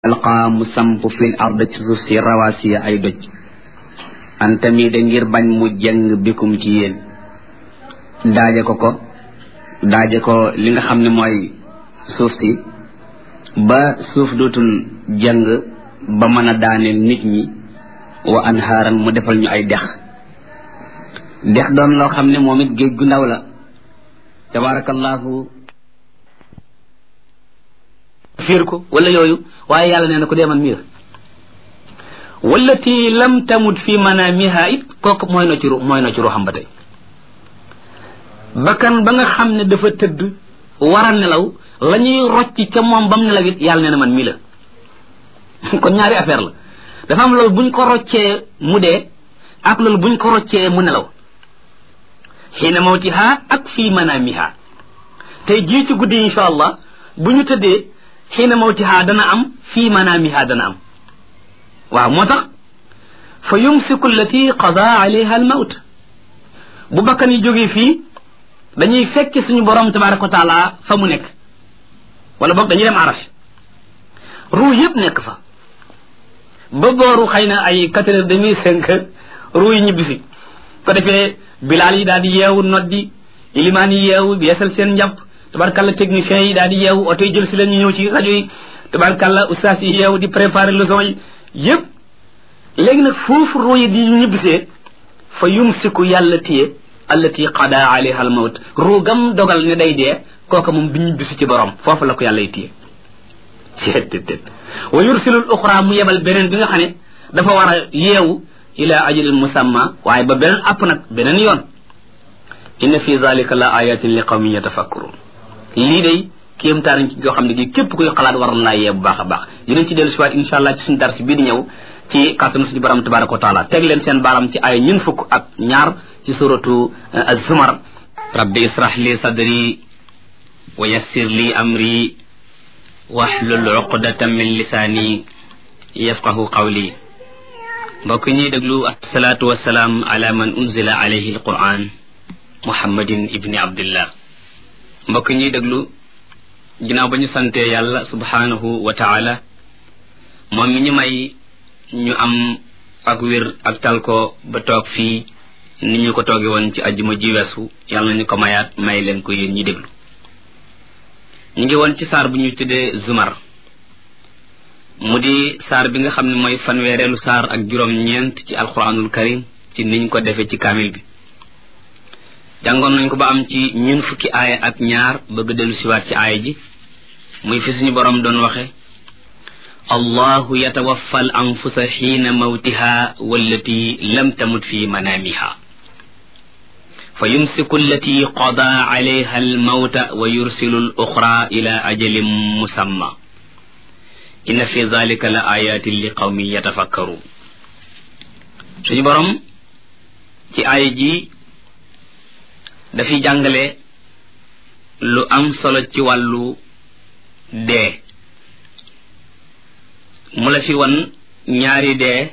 alqaa mu samp fil ard ci suuf si rawaasiya ay doj antami de ngir bañ mu jeng bikum ci yéen daaje ko ko daaje ko li nga xam ne mooy suuf si ba suuf dootul jeng ba mën a daaneel nit ñi wa anhaaran mu defal ñu ay dex dex doon loo xam ne moom it géej gu ndaw la tabarakallahu fiir ko wala yooyu waaye yàlla nee na ko deeman miir wallati lam tamut fi manamiha it kooku mooy na ci ru mooy na ci ruuxam ba tey bakkan ba nga xam ne dafa tëdd war a nelaw la ñuy rocc ca moom bam nelaw it yàlla nee na man mii la kon ñaari affaire la dafa am loolu buñ ko roccee mu dee ak loolu buñ ko roccee mu nelaw xiina mawtiha ak fii manamiha tey jii ci guddi insha allah bu ñu tëddee xiina mawtiha dana am fii manaamiha dana am waaw moo tax fa yumsiku allati qada alayha al mawt bu bakkan yi jógee fii dañuy fekk suñu borom tabaraka wa taala fa mu nekk wala boog dañuy dem arash ruu yëpp nekk fa ba booru xëy na ay quatre heures demi cinq heures ruu yi ñibbisi ko defee bilaal yi daal di yeewu noddi ilimaan yi yeewu yeesal seen njàpp tabarkalla techniciens yi daal di yeewu oto yi jël si leen ñu ñëw ci rajo yi tabarkalla ustaas yi yeewu di préparer leçon yi yëpp léegi nag foofu ruu yi di ñibbisee fa yumsiku yàlla téye allati qada alayha al mawt ruu gam dogal ne day dee kooka moom bi ñibbisi ci borom foofu la ko yàlla téye ceettet wa yursilul uxra mu yebal beneen bi nga xam ne dafa war a yeewu ila ajalin musamma waaye ba beneen app nag beneen yoon inna fi zalika la ayatin li qawmin yatafakkurun lii day kéemtaan ci yoo xam ne gi képp kuy xalaat war na laa yee bu baax a baax dinañ ci dellu siwaat insha allah ci suñu dars bii di ñëw ci kàttanu suñu borom tabaraka wa taala teg leen seen baaram ci ay ñun fukk ak ñaar ci suratu az-zumar rabbi israh li sadri wa yassir li amri wahlul uqdatan min lisaani yafqahu qawli mbokk ñuy déglu asalaatu wasalaam ala man unzila alayhi alquran muhammadin ibni abdillah mbokk ñuy déglu ginnaaw ba ñu santee yàlla subhanahu wa taala moom mi ñu may ñu am ak wér ak tal ko ba toog fii ni ñu ko tooge woon ci ajjuma ji weesu yàlla nañu ko mayaat may leen ko yéen ñi déglu ñu ngi woon ci saar bu ñuy tuddee zumar mu di saar bi nga xam ne mooy fanweereelu saar ak juróom-ñeent ci alquranul karim ci niñ ko defee ci kaamil bi jàngoon nañ ko ba am ci ñun fukki aaya ak ñaar bëgg dellu siwaat ci aaya ji muy fi suñu boroom doon waxe allahu yatawaffa al anfusa xiina mawtiha wallati lam tamut fi manaamiha fa yumsiku allati qada alayha al mawta wa yursilu al uxra ila ajalin musamma inna fi dalika la ayatin li qawmin yatafakkaru suñu boroom ci aaya ji dafiy jàngale lu am solo ci wàllu dee mu la fi wan ñaari dee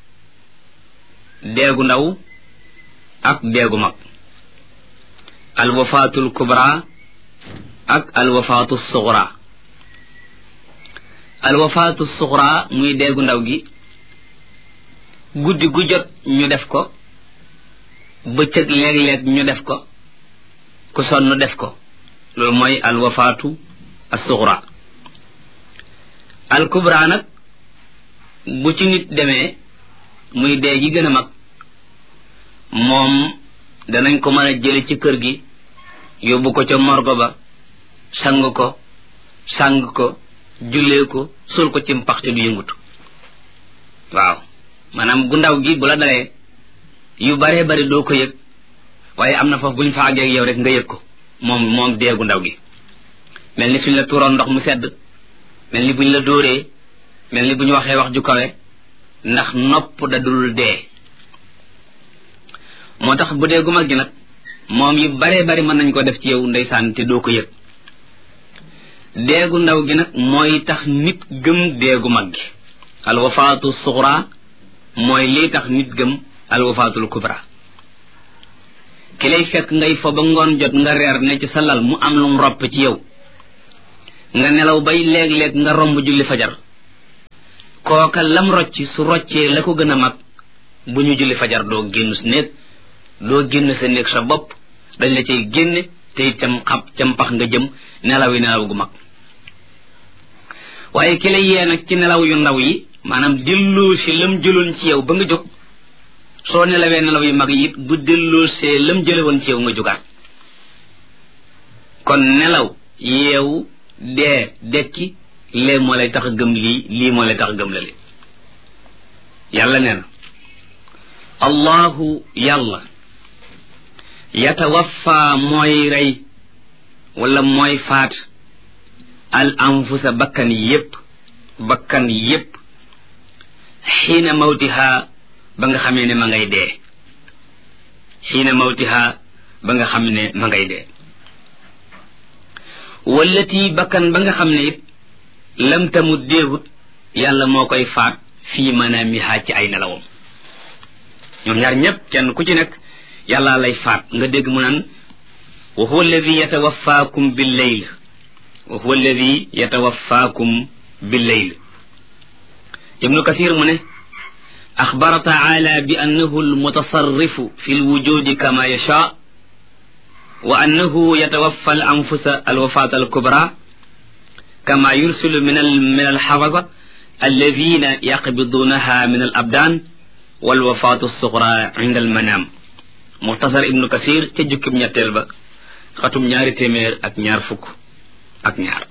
deegu ndaw ak deegu mag alwafaatul kubra ak alwafaatu suxra alwafaatu suxra muy deegu ndaw gi guddi gu jot ñu def ko bëccëg léeg-léeg ñu def ko ku sonn def ko loolu mooy alwafaatu assuxra alkubra nag bu ci nit demee muy dee gi gën a mag moom danañ ko mën a jële ci kër gi yóbbu ko ca morgo ba sang ko sang ko jullee ko sul ko ci mpax te du yëngutu waaw maanaam gu ndaw gi bu la dalee yu baree bari doo ko yëg waaye am na foofu bu ñu fa àggee yow rek nga yëg ko moom moom deegu ndaw gi mel ni suñ la tuuroon ndox mu sedd mel ni bu ñu la dóoree mel ni bu ñu waxee wax ju kawe ndax nopp da dul dee moo tax bu dee gu mag gi nag moom yu baree bari mën nañ ko def ci yow ndeysaan te doo ko yëg deegu ndaw gi nag mooy tax nit gëm deegu mag gi alwafaatu suxra mooy lii tax nit gëm alwafaatul kubra ki lay fekk ngay fa ba ngoon jot nga reer ne ci sa lal mu am lu mu ropp ci yow nga nelaw bay léeg-léeg nga romb julli fajar kooka lam rocc su roccee la ko gën a mag bu ñu julli fajar doo génn sa néeg doo génn sa néeg sa bopp dañ la cay génne te itam xam cam pax nga jëm nelaw yi nelaw gu mag waaye ki la yee nag ci nelaw yu ndaw yi maanaam delloo si lam jëloon ci yow ba nga jóg soo nelawee nelaw yu mag yi it bu delloo see lam jële woon ci yow nga jógaat kon nelaw yeewu dee dekki lee moo lay tax a gëm lii lii moo lay tax a gëm la li yàlla nee na allahu yàlla yatawaffa mooy rey wala mooy faat al anfusa bakkan yépp bakkan yépp xiina mawtiha ba nga xamee ne ma ngay dee xiina mawtiha ba nga xam ne ma ngay dee wallati bakkan ba nga xam ne it lam tamut déewut yàlla moo koy faat fii manaamiha ci ay nelawam ñoom ñaar ñépp kenn ku ci nekk yàlla lay faat nga dégg mu naan wa huwa alladi yatawaffaakum bil layl wa huwa alladi yatawaffaakum bil layl ibnu kathir mu ne axbara taala bi annahu almutasarrifu fi lwujudi kama yasha wa annahu yatawaffa al anfusa alwafat alkubra kama yursilu min al min alxafada alladina yaqbidunaha min alabdan walwafatu alsugra inda almanam muxtasar ibnu kasir ca jukkib ñetteel ba xatum ñaari téeméer ak ñaar fukk ak ñaar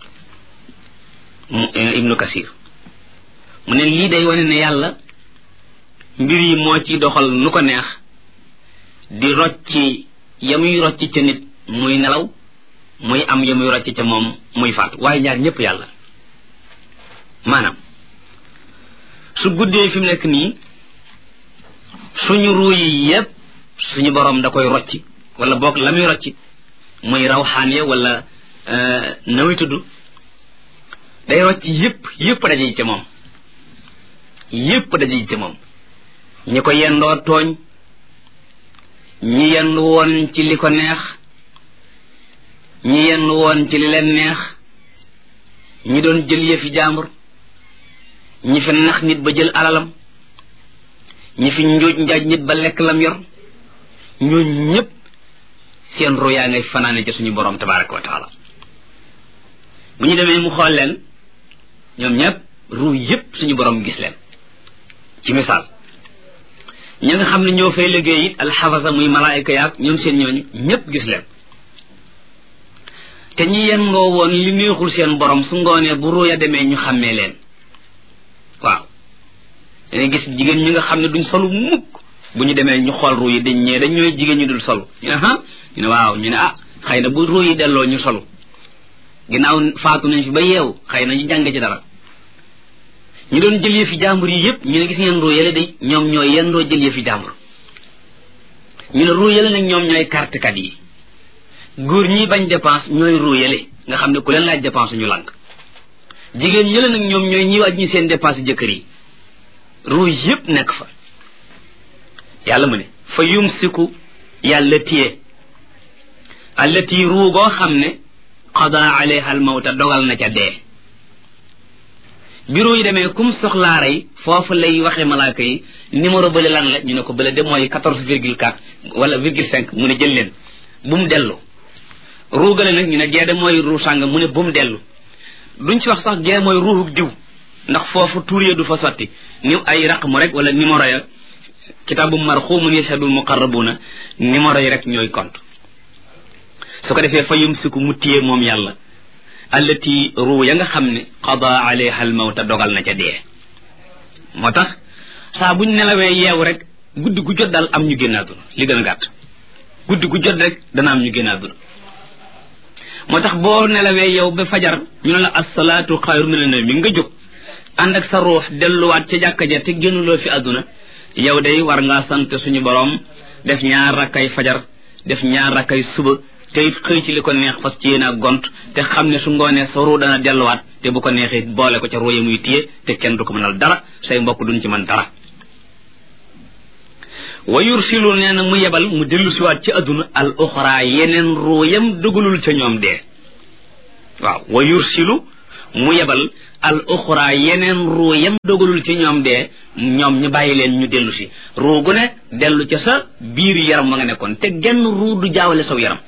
ibnu kasir mu ne lii day wane ne yàlla mbir yi moo ci doxal nu ko neex di rocci ya muy rocci ca nit muy nelaw muy am ya muy rocci ca moom muy faatu waaye ñaar ñëpp yàlla maanaam su guddee fi mu nekk nii suñu ruu yi yépp suñu borom da koy rocci wala boog la muy rocci muy rawxaan ya wala nawi tudd day rocci yépp yépp daje ca moom yépp daje ca moom ñi ko yendoo tooñ ñi yendu woon ci li ko neex ñi yendu woon ci li leen neex ñi doon jël yëfi jaambur ñi fi nax nit ba jël alalam ñi fi njuuj njaaj nit ba lekk lam yor ñooñ ñépp seen ru yaa ngay fanaane ca suñu borom tabaraka wa taala bu ñu demee mu xool leen ñoom ñépp ru yépp suñu borom gis leen ci misaal ña nga xam ne ñoo fay liggéey it alxafasa muy malaayika yaag ñoom seen ñooñu ñépp gis leen te ñi yen ngoo woon li neexul seen borom su ngoonee bu ruuya demee ñu xàmmee leen waaw dañuy gis jigéen ñi nga xam ne duñ solu mukk bu ñu demee ñu xool ruu yi dañ ñee dañ ñooy jigéen ñu dul solu ñu ne ah ñu ne waaw ñu ne ah xëy na bu ruu yi delloo ñu solu ginnaaw faatu nañ fi ba yeewu xëy na ñu jàng ci dara ñu doon jël yëfi jàmbur yi yépp ñu ne gis ngeen ruu yële day ñoom ñooy yendoo jël yëfi jàmbur ñu ne ruu yële nag ñoom ñooy kartekat yi góor ñi bañ dépense ñooy ruu yële nga xam ne ku leen laaj dépense ñu lànk jigéen yële nag ñoom ñooy ñi waaj ñi seen dépense jëkkër yi ruu yépp nekk fa yàlla mu ne fa yumsiku yàlla téye allati ruu goo xam ne qada alayha al mawta dogal na ca dee bureau yi demee kum soxlaa rey foofu lay waxee malaaka yi numéro bële lan la ñu ne ko bële de mooy quatorze virgule quatre wala virgule cinq mu ne jël leen bu mu dellu ruugale nag ñu ne gee de mooy ruu sàng mu ne bu mu dellu duñ ci wax sax gee mooy ruuxu diw ndax foofu tuur ya du fa sotti ni ay raqmu rek wala numéro ya kitaabu marxumun yashhadul muqarrabuna numéro yi rek ñooy compte su ko defee fa yumsiku mu téye moom yàlla allati ruu ya nga xam ne qada alayha al mawta dogal na ca dee moo tax saa buñ nelawee yeewu rek guddi gu jot daal am ñu génn àdduna li gën a gàtt guddi gu jot rek dana am ñu génn àdduna moo tax boo nelawee yow ba fajar ñu ne la asalaatu xayru mina nawmi nga jóg ànd ak sa ruux delluwaat ca jàkka ja te génnuloo fi àdduna yow day war ngaa sant suñu borom def ñaar rakkay fajar def ñaar rakkay suba te it xëy ci li ko neex fas ci yéen ak gont te xam ne su ngoonee sa ruu dana delluwaat te bu ko neexee boole ko ca ruu ya muy téye te kenn du ko mënal dara say mbokk duñ ci mën dara wa yursilu nee na mu yebal mu dellu siwaat ci adduna al uxra yeneen ruu yam dugalul ca ñoom dee waaw wa yursilu mu yebal al uxra yeneen ruu yam dogalul ci ñoom dee ñoom ñu bàyyi leen ñu dellu si ruu gu ne dellu ca sa biir yaram ma nga nekkoon te genn ruu du jaawale saw yaram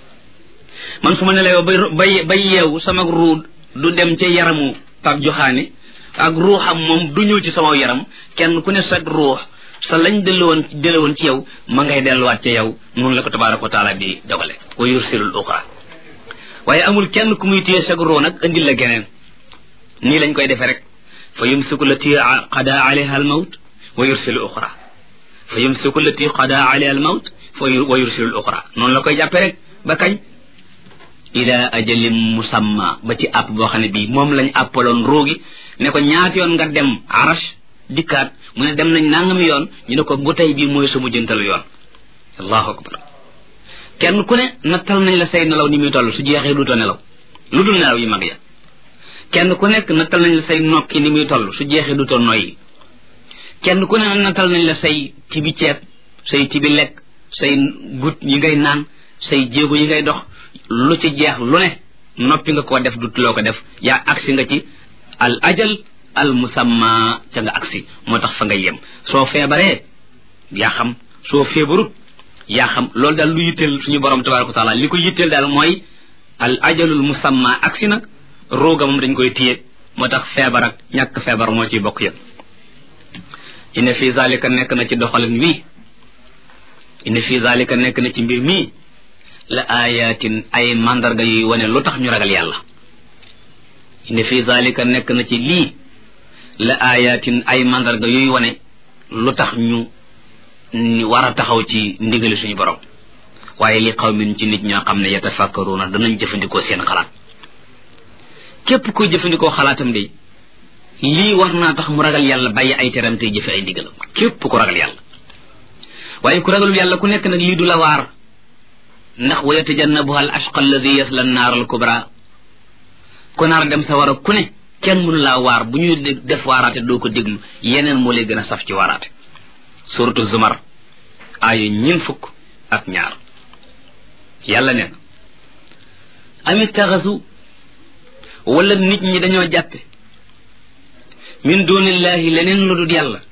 man su ma ne la bay bay bay yeewu sama ruu du dem ca yaramu pap joxaani ak ruuxam moom du ñëw ci sama yaram kenn ku ne sa ruux sa lañ delluwoon delluwoon ci yow ma ngay delluwaat ca yow noonu la ko tabaraka wa taala di dogale wa yursilul uxra waaye amul kenn ku muy téye sa ruux nag indil la geneen nii lañ koy defee rek fa yumsiku lati qada alayha al mawt wa yursilu uxra fa yumsiku lati qada alayha al mawt fa wa yursilu uxra noonu la koy jàppee rek ba kañ ila ajalin musamma ba ci app boo xam ne bii moom lañ appaloon roogi ne ko ñaata yoon nga dem arash dikkaat mu ne dem nañ nangami yoon ñu ne ko bu tey bii mooy sama jëntalu yoon allahu akbar kenn ku ne nattal nañ la say nelaw ni muy toll su jeexee duutoo nelaw lu dul nelaw yi mag ya kenn ku nekk nattal nañ la say nokki ni muy toll su jeexee duutoo noyyi kenn ku ne nattal nañ la say tibi ceeb say tibi lekk say gut yi ngay naan say jéego yi ngay dox lu ci jeex lu ne noppi nga koo def dutuloo ko def yaa agsi nga ci al ajal al musamma ca nga agsi moo tax fa nga yem soo feebaree yaa xam soo feebarut yaa xam loolu daal lu yitteel suñu borom tabaraka wa taala li ko yitteel daal mooy al ajalul musamma agsi na rooga moom dañ koy téye moo tax feebar ak ñàkk feebar moo ciy bokk yëpp inna fi zalika nekk na ci doxalin wii inna fi zalika nekk na ci mbir mii la ayatin ay mandarga yuy wane lu tax ñu ragal yàlla inna fi zalika nekk na ci lii la ayatin ay mandarga yuy wane lu tax ñu war a taxaw ci ndigali suñu borom waaye li qawmin ci nit ñoo xam ne yatafakkaruuna danañ jëfandikoo seen xalaat képp kuy jëfandikoo xalaatam de lii war naa tax mu ragal yàlla bàyyi ay teram tey jëfe ay ndigalam képp ku ragal yàlla waaye ku ragalul yàlla ku nekk nag lii du la waar ndax wa yatajannabuha al ashqa alladi yasla annaar al kubra ku naar dem sa war a ku ne kenn mënu laa waar bu ñuy def waaraate doo ko déglu yeneen moo lay gën a saf ci waaraate suratu zumar aaya ñin fukk ak ñaar yàlla neen am ittaxasu wala nit ñi dañoo jàppe min dunillahi leneen lu dul yàlla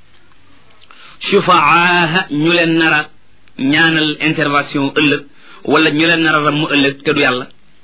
shufaaha ñu leen nara ñaanal intervention ëllëg wala ñu leen nara ramm ëllëg te du yàlla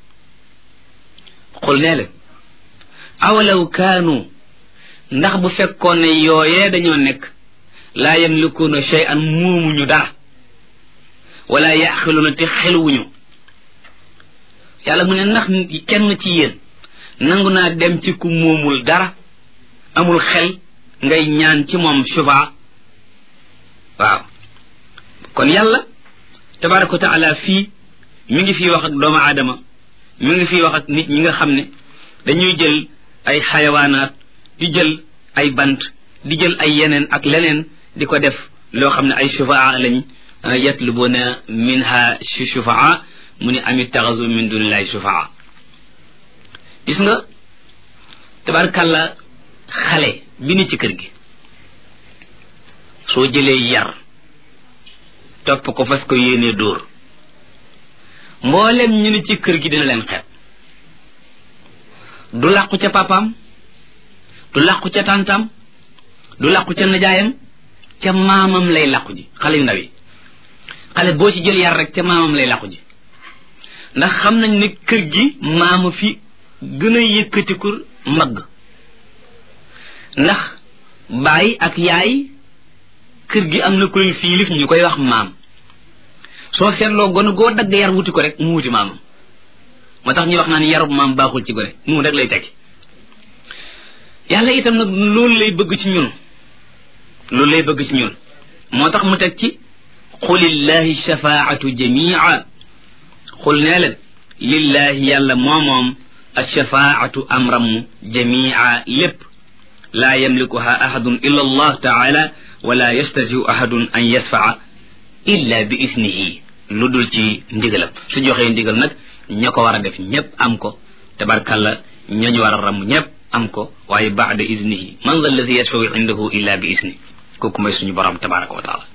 xul nee leen awalaw kaanu ndax bu fekkoon ne yooyee dañoo nekk laa yamlikuuna shay'an muumuñu dara wala yaxiluuna te xeluwuñu yàlla mu ne ndax kenn ci yéen nangu naa dem ci ku moomul dara amul xel ngay ñaan ci moom shufa waaw kon yàlla tabaraka wa taala fii mi ngi fii wax ak doomu aadama mi ngi fii wax ak nit ñi nga xam ne dañuy jël ay xayawaanaat di jël ay bant di jël ay yeneen ak leneen di ko def loo xam ne ay shufaa lañ yatlubuna minha shufaa mu ne amit taxasu min dunillahi shufaa gis nga tabarkàlla xale bi ni ci kër gi soo jëlee yar topp ko fas ko yéenee dóor mboolem ñu ni ci kër gi dina leen xeeb du làqu ca papaam du làqu ca tàntam du làqu ca najaayam ca maamam lay làqu ji xale yu ndaw yi xale boo ci jël yar rek ca maamam lay làqu ji ndax xam nañ ne kër gi maama fi gën a yëkkatiku mbagg ndax baay ak yaay kër gi am na koy fiilif ñu koy wax maam soo seetloo gone goo dagg yar wuti ko rek mu wuti maamam moo tax ñuy wax naan yarub maam baaxul ci gone mu rek lay tekki yàlla itam nag loolu lay bëgg ci ñun loolu lay bëgg ci ñun moo tax mu teg ci xulillahi shafaatu jamia xul nee leen lillahi yàlla moomoom alshafaatu amram jamia lépp laa yamlikuha ahadun illa allah taala wala yastatiu ahadun an yasfaa illa bi isnihi lu dul ci ndigalam su joxee ndigal nag ña ko war a def ñépp am ko tabarkalla ñañu war a ram ñépp am ko waaye baada isnihi man dha alladi yashfau indahu illa bi isni kooku mooy suñu borom tabaraka wa taala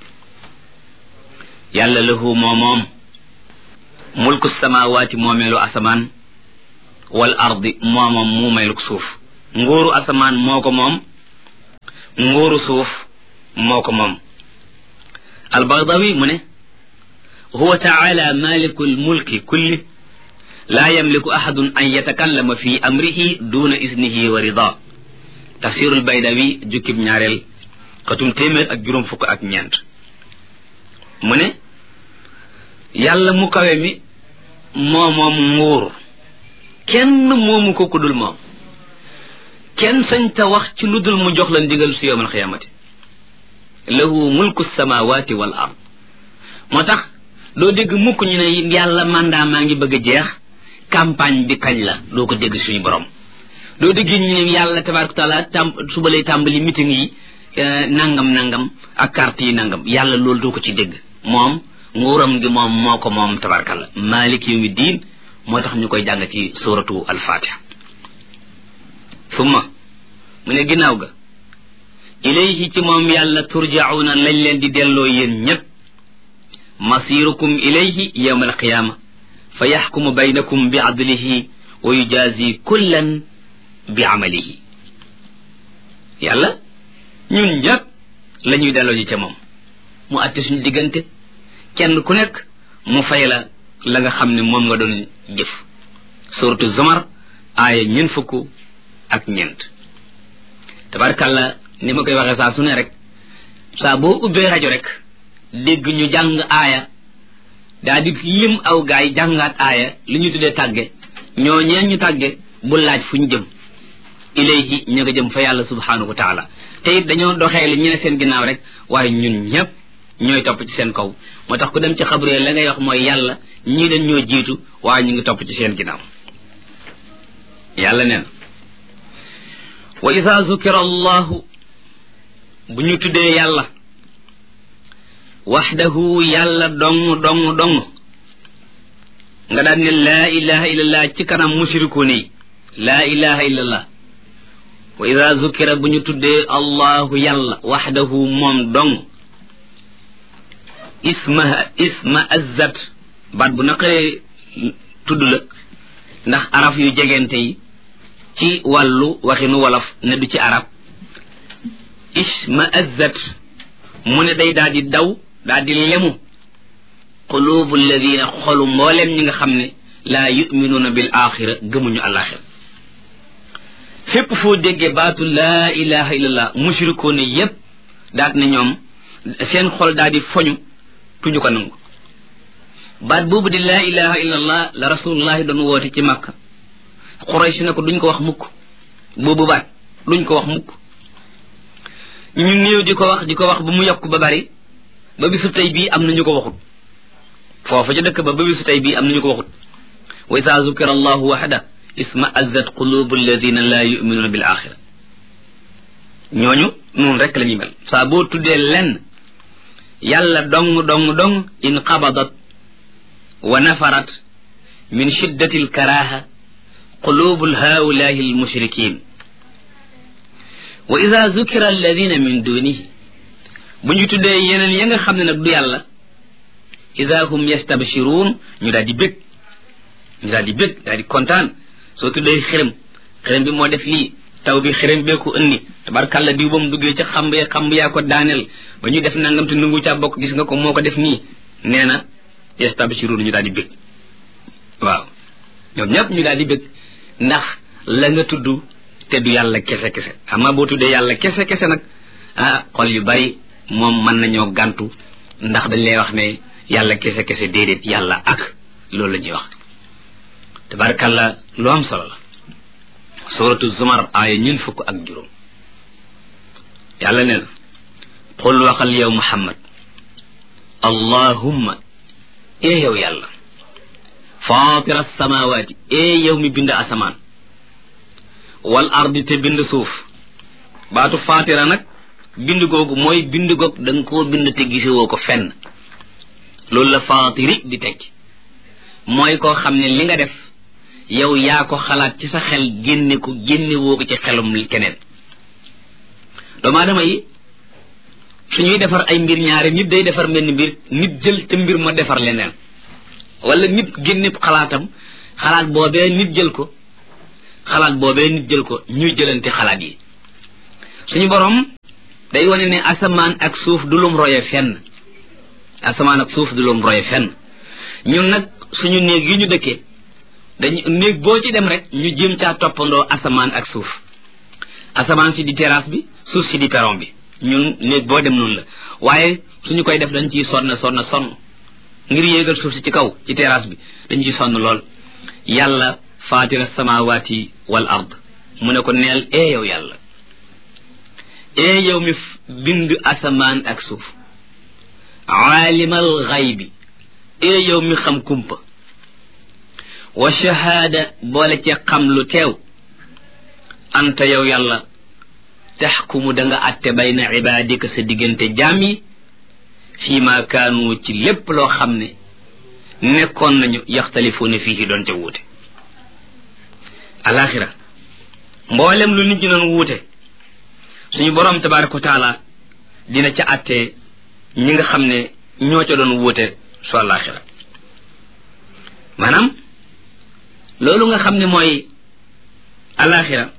yàlla lahu moo moom mulku samawaati moomeelu asamaan wal ardi moomam muumeeluk suuf nguuru asamaan moo ko moom nguuru suuf moo ko moom albagdawi mu ne huwa taala maliku lmulki kulli laa yamliku ahadun an yatakallama fi amrihi duna isnihi wa rida tafsiru lbaydawi jukkib ñaareel xatum téeméer ak juróom fukk ak ñeent mu ne yàlla mu kawe mi moo moom nguur kenn moomu ko ku dul moom kenn sañ ta wax ci lu dul mu jox la ndigal su yowmal xiyaamati lahu mulku samawati wal ard moo tax doo dégg mukk ñu ne yàlla mandat maa ngi bëgg a jeex campagne bi kañ la doo ko dégg suñu borom doo dégg ñu ne yàlla tabaraka taala tam suba lay tàmbali meeting yi nangam nangam ak carte yi nangam yàlla loolu doo ko ci dégg moom nguuram gi moom moo ko moom tabarakalla malik yawmi diin moo tax ñu koy jàng ci suratu alfatiha summa mu ne ginnaaw ga ilayhi ci moom yàlla turjauna lañ leen di delloo yéen ñépp masirukum ilayhi yawma alqiyama fa yaxkumu baynakum bi adlihi wa yujazi kullan bi amalihi yàlla ñun ñépp la ñuy delloo ji ca moom mu àtte suñu diggante kenn ku nekk mu fay la la nga xam ne moom nga doon jëf suratu zumar aaya ñeent fukk ak ñeent tabarkàlla ni ma koy waxee saa su ne rek saa boo ubbee rajo rek dégg ñu jàng aaya daa di lim aw gaay jàngaat aaya li ñu tuddee tàgge ñoo ñeen ñu tàgge bu laaj fu ñu jëm ilayhi ñu nga jëm fa yàlla subhanahu wa taala te it dañoo doxee li ñu ne seen ginnaaw rek waaye ñun ñëpp ñooy topp ci seen kaw moo tax ku dem ci xabru la ngay wax mooy yàlla ñii dañ ñoo jiitu waaye ñu ngi topp ci seen ginnaaw yàlla nee na wa ida zukira allahu bu ñu tuddee yàlla waxdahu yàlla dong dong dong nga daan ne laa ilaha illallah ci kanam mushrikuun yi laa ilaha illallah wa ida zukira bu ñu tuddee allahu yàlla waxdahu moom dong isma isma azzat baat bu naqaree tudd la ndax araf yu jegente yi ci wàllu waxinu wolof ne du ci arab isma azzat mu ne day daal di daw daal di lemu qulubu alladina xolu mbooleem ñi nga xam ne laa yuminuuna bil axira gëmuñu alaxira fépp foo déggee baatu laa ilaha illallah mushrikoone yépp daat ne ñoom seen xol daal di foñu tuñu ko nangu baat boobu di laa ilaha illallah la rasulullahi doon woote ci makka xuraysh ne ko duñ ko wax mukk boobu baat duñ ko wax mukk ñu néew di ko wax di ko wax ba mu yokk ba bari ba bisu tey bii am na ñu ko waxut foofu ca dëkk ba ba bisu tey bii am na ñu ko waxut wa ida zukira allahu waxda isma azzat qulubu alladina la yuminuuna bil axira ñooñu noonu rek la ñuy mel saa boo tuddee lenn yàlla dong dong dong in qabadat wa nafarat min shiddati alkaraha qulubu haulahi almushrikin wa ida zukira alladina min dunihi bu ñu tuddee yeneen ya nga xam ne nag du yàlla ida hum yastabshiruun ñu daal di bég ñu daal di bég daal di kontaan soo tuddee xërëm xërëm bi moo def lii taw bi xërëm bee ko ënni tabarkàlla diw ba mu duggee ca xamb ya xamb yaa ko daaneel ba ñu def nangam te nungu caa bokk gis nga ko moo ko def nii nee na yastabshiruun ñu daal di bég waaw ñoom ñëpp ñu daal di bég ndax la nga tudd te du yàlla kese kese xam nga boo tuddee yàlla kese kese nag ah xol yu bari moom mën nañoo gàntu ndax dañ lay wax ne yàlla kese kese déedéet yàlla ak loolu la ñuy wax tabarakàllah lu am solo la suratu zumar aaya ñun fukk ak juróom yàlla nee na qul waxal yow muhammad allahumma ee yow yàlla fatira samawaati ee yow mi bind asamaan wal ardi te bind suuf baatu fatira nag bind googu mooy bind goog da nga koo bind te gisewoo ko fenn loolu la fatiri di tekki mooy koo xam ne li nga def yow yaa ko xalaat ci sa xel génne ko génne woo ko ci xelum keneen doomu aadama yi suñuy defar ay mbir ñaari nit day defar mbenn mbir nit jël te mbir ma defar leneen wala nit génne xalaatam xalaat boobee nit jël ko xalaat boobee nit jël ko ñuy jëlante xalaat yi suñu borom day wane ne asamaan ak suuf du lum roye fenn asamaan ak suuf du lum roye fenn ñun nag suñu néeg yi ñu dëkkee dañu néeg boo ci dem rek ñu jéem caa toppandoo asamaan ak suuf asamaan si di terrasse bi suuf si di perron bi ñun néeg boo dem noonu la waaye suñu koy def dañ ciy sonn sonn sonn ngir yéegal suuf si ci kaw ci terrasse bi dañ ciy sonn lool yàlla faatira samawati wal ard mu ne ko neel ee yow yàlla ee yow mi bind asamaan ak suuf aalimal xaybi ee yow mi xam kumpa wa shahaada boole ci xam lu teew anta yow yàlla taxkumu da nga atte bayna ibaadika sa diggante jaam yi fii ma kaanu ci lépp loo xam ne nekkoon nañu yaxtalifuuna fii doon ca wuute alaxira mboolem lu nit ñi doon wuute suñu borom tabaraka wa taala dina ca atte ñi nga xam ne ñoo ca doon wuute su alaxira maanaam loolu nga xam ne mooy alaxira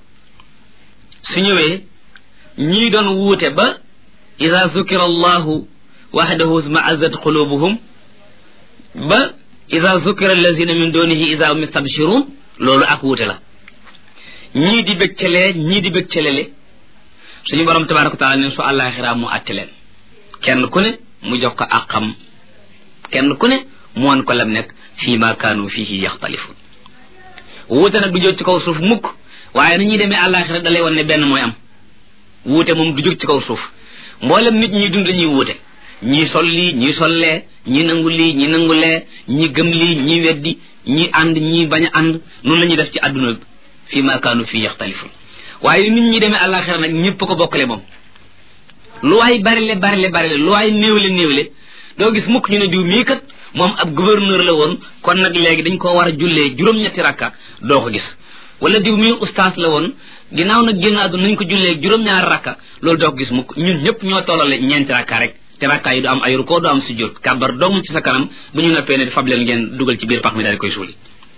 su ñëwee ñii doon wuute ba ida zukira allahu waxdahu smaazat qulubuhum ba ida zukira allazina min dunihi ida hum yastabshirun loolu ak wuute la ñii di bëgcalee ñii di bëccalele suñu borom tabaraka wa taala ne su alaxira mu atte leen kenn ku ne mu jox ko àqam kenn ku ne mu won ko lam nekk fii ma kaanu fihi yaxtalifun wuute nag du jóg ci kaw suuf mukk waaye na ñuy demee àllaaxira dalay wan ne benn mooy am wuute moom du jóg ci kaw suuf mboolem nit ñi dund ñuy wuute ñii sol lii ñii sollee ñii nangu lii ñii nangu lee ñii gëm lii ñii weddi ñii ànd ñii bañ a ànd noonu la ñuy def ci àdduna bi fii ma kaanu fii yaxtalifun waaye nit ñi demee àllaaxira nag ñëpp ko bokkale moom lu waay barile barile barile lu waay néewle néewle doo gis mukk ñu ne diw mii kat moom ab gouverneur la woon kon nag léegi dañ koo war a jullee juróom-ñetti rakka doo ko gis wala diw mii ustaas la woon ginnaaw nag génn àdduna nañ ko jullee juróom-ñaari rakka loolu doo ko gis mukk ñun ñëpp ñoo tollale ñeenti rakka rek te rakka yi du am ay rukkoo du am sujjóot kàbbar dong ci sa kanam bu ñu noppee ne fab leen ngeen dugal ci biir pax mi daal di koy suuli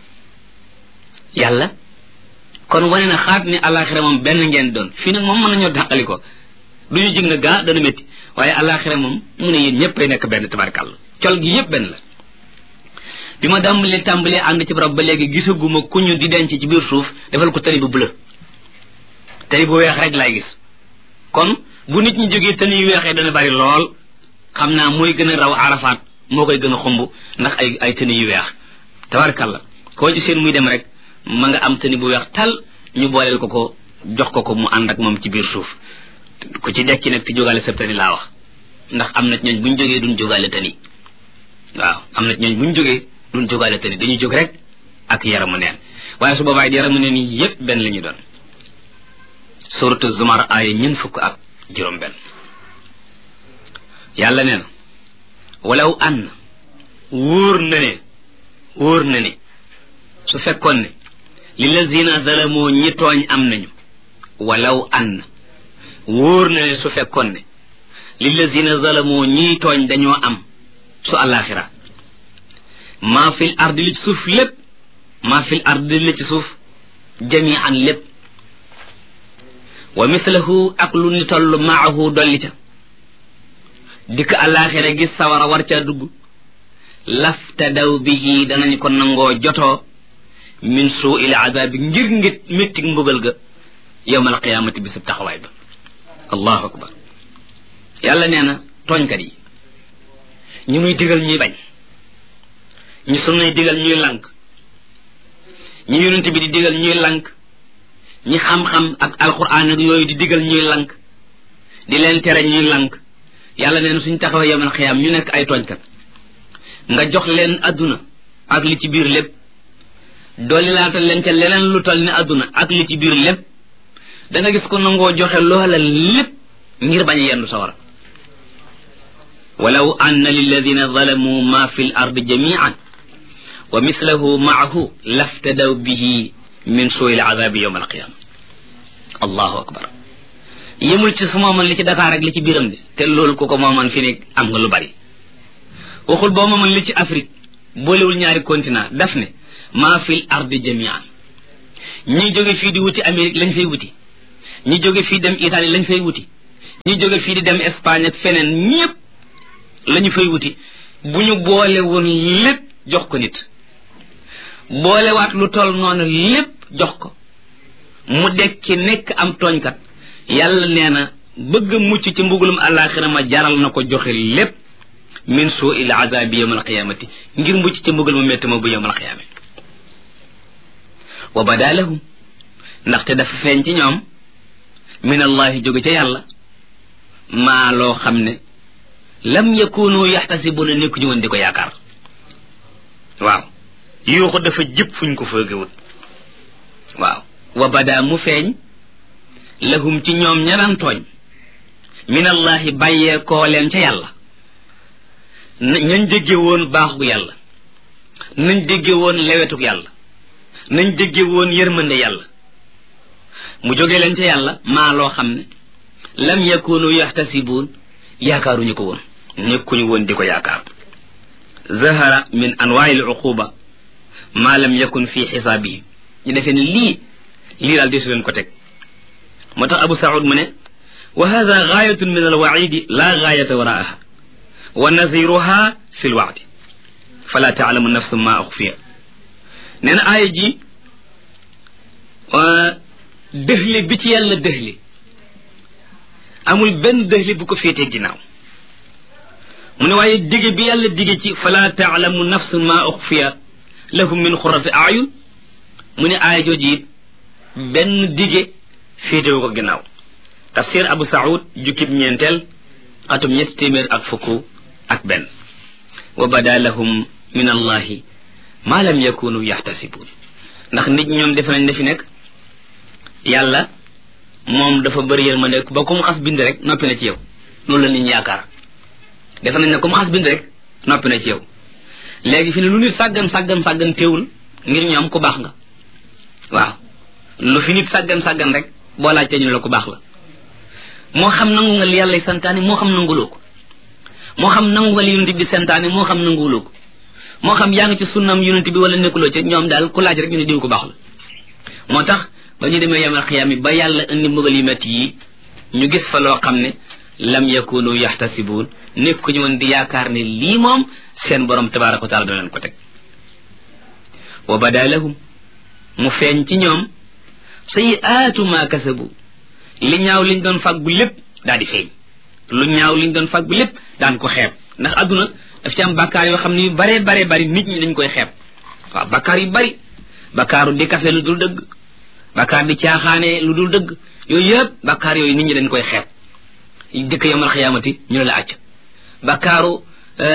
yàlla kon wane na xaat ni alaxira moom benn ngeen doon fii nag moom mën nañoo dàqali ko du ñu jig na gaa dana métti waaye alaxira moom mu ne yéen ñëpp ay nekk benn tabarkàlla col gi yëpp benn la bi ma dàmbalee tàmbalee ànd ci barab ba léegi gisaguma ku ñu di denc ci biir suuf defal ko tëni bu bleu tëni bu weex rek laay gis kon bu nit ñi jógee tëni yu weexee dana bari lool xam naa mooy gën a raw arafaat moo koy gën a xumb ndax ay ay tëni yu weex tabarkàlla koo ci seen muy dem rek ma nga am tëni bu weex tal ñu booleel ko ko jox ko ko mu ànd ak moom ci biir suuf ku ci dekki nag ti jógaale sa tëni laa wax ndax am na ñooñ bu ñu jógee duñ jógaale tëni waaw am na ñooñ bu ñu jógee duñ jógaale tëni dañuy jóg rek ak yaramu neen waaye su boobaay yaramu neen yi yépp benn la ñu doon suratu zumar aaya ñun fukk ak juróom benn yàlla nee na walaw ànn wóor na ne wóor na ne su fekkoon ne lillazina zalamoo ñi tooñ am nañu walaw ànn wóor na ne su fekkoon ne lillazina zalamoo ñiy tooñ dañoo am su alaxira maa fil ardi li ci suuf lépp maa fil ardi li ci suuf jamian lépp wa mislahu ak lu ni toll maahu dolli ca dikk alaxira gis sawara war caa dugg laftadaw bihi danañ ko nangoo jotoo min suu il azabi ngir ngit méttig mbugal ga yowma alqiyamati bisub taxawaay ba allahu akbar yàlla nee na tooñkat yi ñu muy digal ñuy bañ ñu sunuy digal ñuy lànk ñu yonent bi di digal ñuy lànk ñi xam-xam ak alquran ak yooyu di digal ñuy lànk di leen tere ñuy lànk yàlla nee na suñ taxawee yowmal xiyaam ñu nekk ay tooñkat nga jox leen adduna ak li ci biir lépp dooli laatal leen ca leneen lu toll ni adduna ak li ci biir lépp da nga gis ko nangoo joxe loola lépp ngir bañ a yendu sawara walaw anna lilladina zalamu ma fi l ardi jamian wa mislahu maahu laftadaw bihi min suui ladabi yowma alqiyama allahu akbar yemul ci su mooman li ci Dakar ak li ci biiram bi te loolu ku ko mooman fi ne am nga lu bari waxul boo mooman li ci Afrique boolewul ñaari continent daf ne maa fi l ardi jamian ñi jóge fii di wuti Amérique lañ fay wuti ñi jóge fii dem Italie lañ fay wuti ñi jóge fii di dem Espagne ak feneen ñépp lañu fay wuti bu ñu boole woon lépp jox ko nit boolewaat lu toll noonu lépp jox ko mu dekki nekk am tooñkat yàlla nee na bëgg mucc ci mbugulum àllaaxira ma jaral na ko joxe lépp min suu il azabi yawm alqiyamati ngir mucc ci mbugal mu métti ma bu yawm alqiyamati wa bada lahum ndaxte dafa feeñ ci ñoom min allahi jóge ca yàlla maa loo xam ne lam yakunu yaxtasibuna nekku ñu woon di ko yaakaar waaw yuuxu dafa jëpp fuñ ko foogewut waaw wa bada mu feeñ lahum ci ñoom ñaran tooñ min allahi bàyyee koo leen ca yàlla nañ dégge woon baaxu yàlla nañ dégge woon lewetuk yàlla nañ dégge woon yërmande yàlla mu jóge leen ca yàlla maa loo xam ne lam yakunu yaxtasibuun yaakaaruñu ko woon nekkuñu woon di ko yaakaar zahara min anwaai luquba maa lam yakun fi xisaabihi ñu defee ne lii lii daal desu leen ko teg moo tax abu saud mu ne wa hada gaayatun min alwaidi la gaayata waraaha wa naziruha fi lwaadi fala taalamu nafsu ma uxfiya nee na aaya ji dëxli bi ci yàlla dëxli amul benn dëxli bu ko féetee ginnaaw mu ne waaye dige bi yàlla dige ci fala taalamu nafsu ma uxfiya lahum min xurati ayun mu ne aaya jooju it benn dige féetewu ko ginnaaw tafsir abu saud jukkib ñeenteel atum ñetti téeméer ak fukk ak benn wa bada lahum min allahi ma lam yakunu yaxtasibuun ndax nit ñoom defe nañ ne fi nekk yàlla moom dafa bëri yërmande ba ku mu xas bind rek noppi na ci yow loolu la nit ñi yaakaar defe nañ ne ku mu xas bind rek noppi na ci yow léegi fi ne lu nit sàggan sàggan sàggan teewul ngir ñoom ku baax nga waaw lu fi nit sàggan sàggan rek boo laajtee ñu la ku baax la moo xam nangu nga li yàlla santaane moo xam nanguloo ko moo xam nangu nga li yonent bi santaane moo xam nanguloo ko moo xam yaa ngi ci sunnam yonent bi wala nekkuloo ci ñoom daal ku laaj rek ñu ne diw ku baax la moo tax ba ñu demee yamal xiyaam yi ba yàlla indi mbugal yu métti yi ñu gis fa loo xam ne lam yakunu yaxtasibuun nekkuñu woon di yaakaar ne lii moom seen borom tabaraka wa taala dana leen ko teg wa bada lahum mu feeñ ci ñoom sayiaatu ma kasabu li ñaaw liñ doon fàggu lépp daal di feeñ lu ñaaw liñ doon fàggu lépp daan ko xeeb ndax adduna daf ci am bakkaar yoo xam ne yu bare bare bari nit ñi dañ koy xeeb waaw bakkaar yu bari bakkaaru di kafe lu dul dëgg bakkaar di caaxaane lu dul dëgg yooyu yëpp bakkaar yooyu nit ñi dañ koy xeeb dëkk yomal xiyaamati ñu ne la acc bakkaaru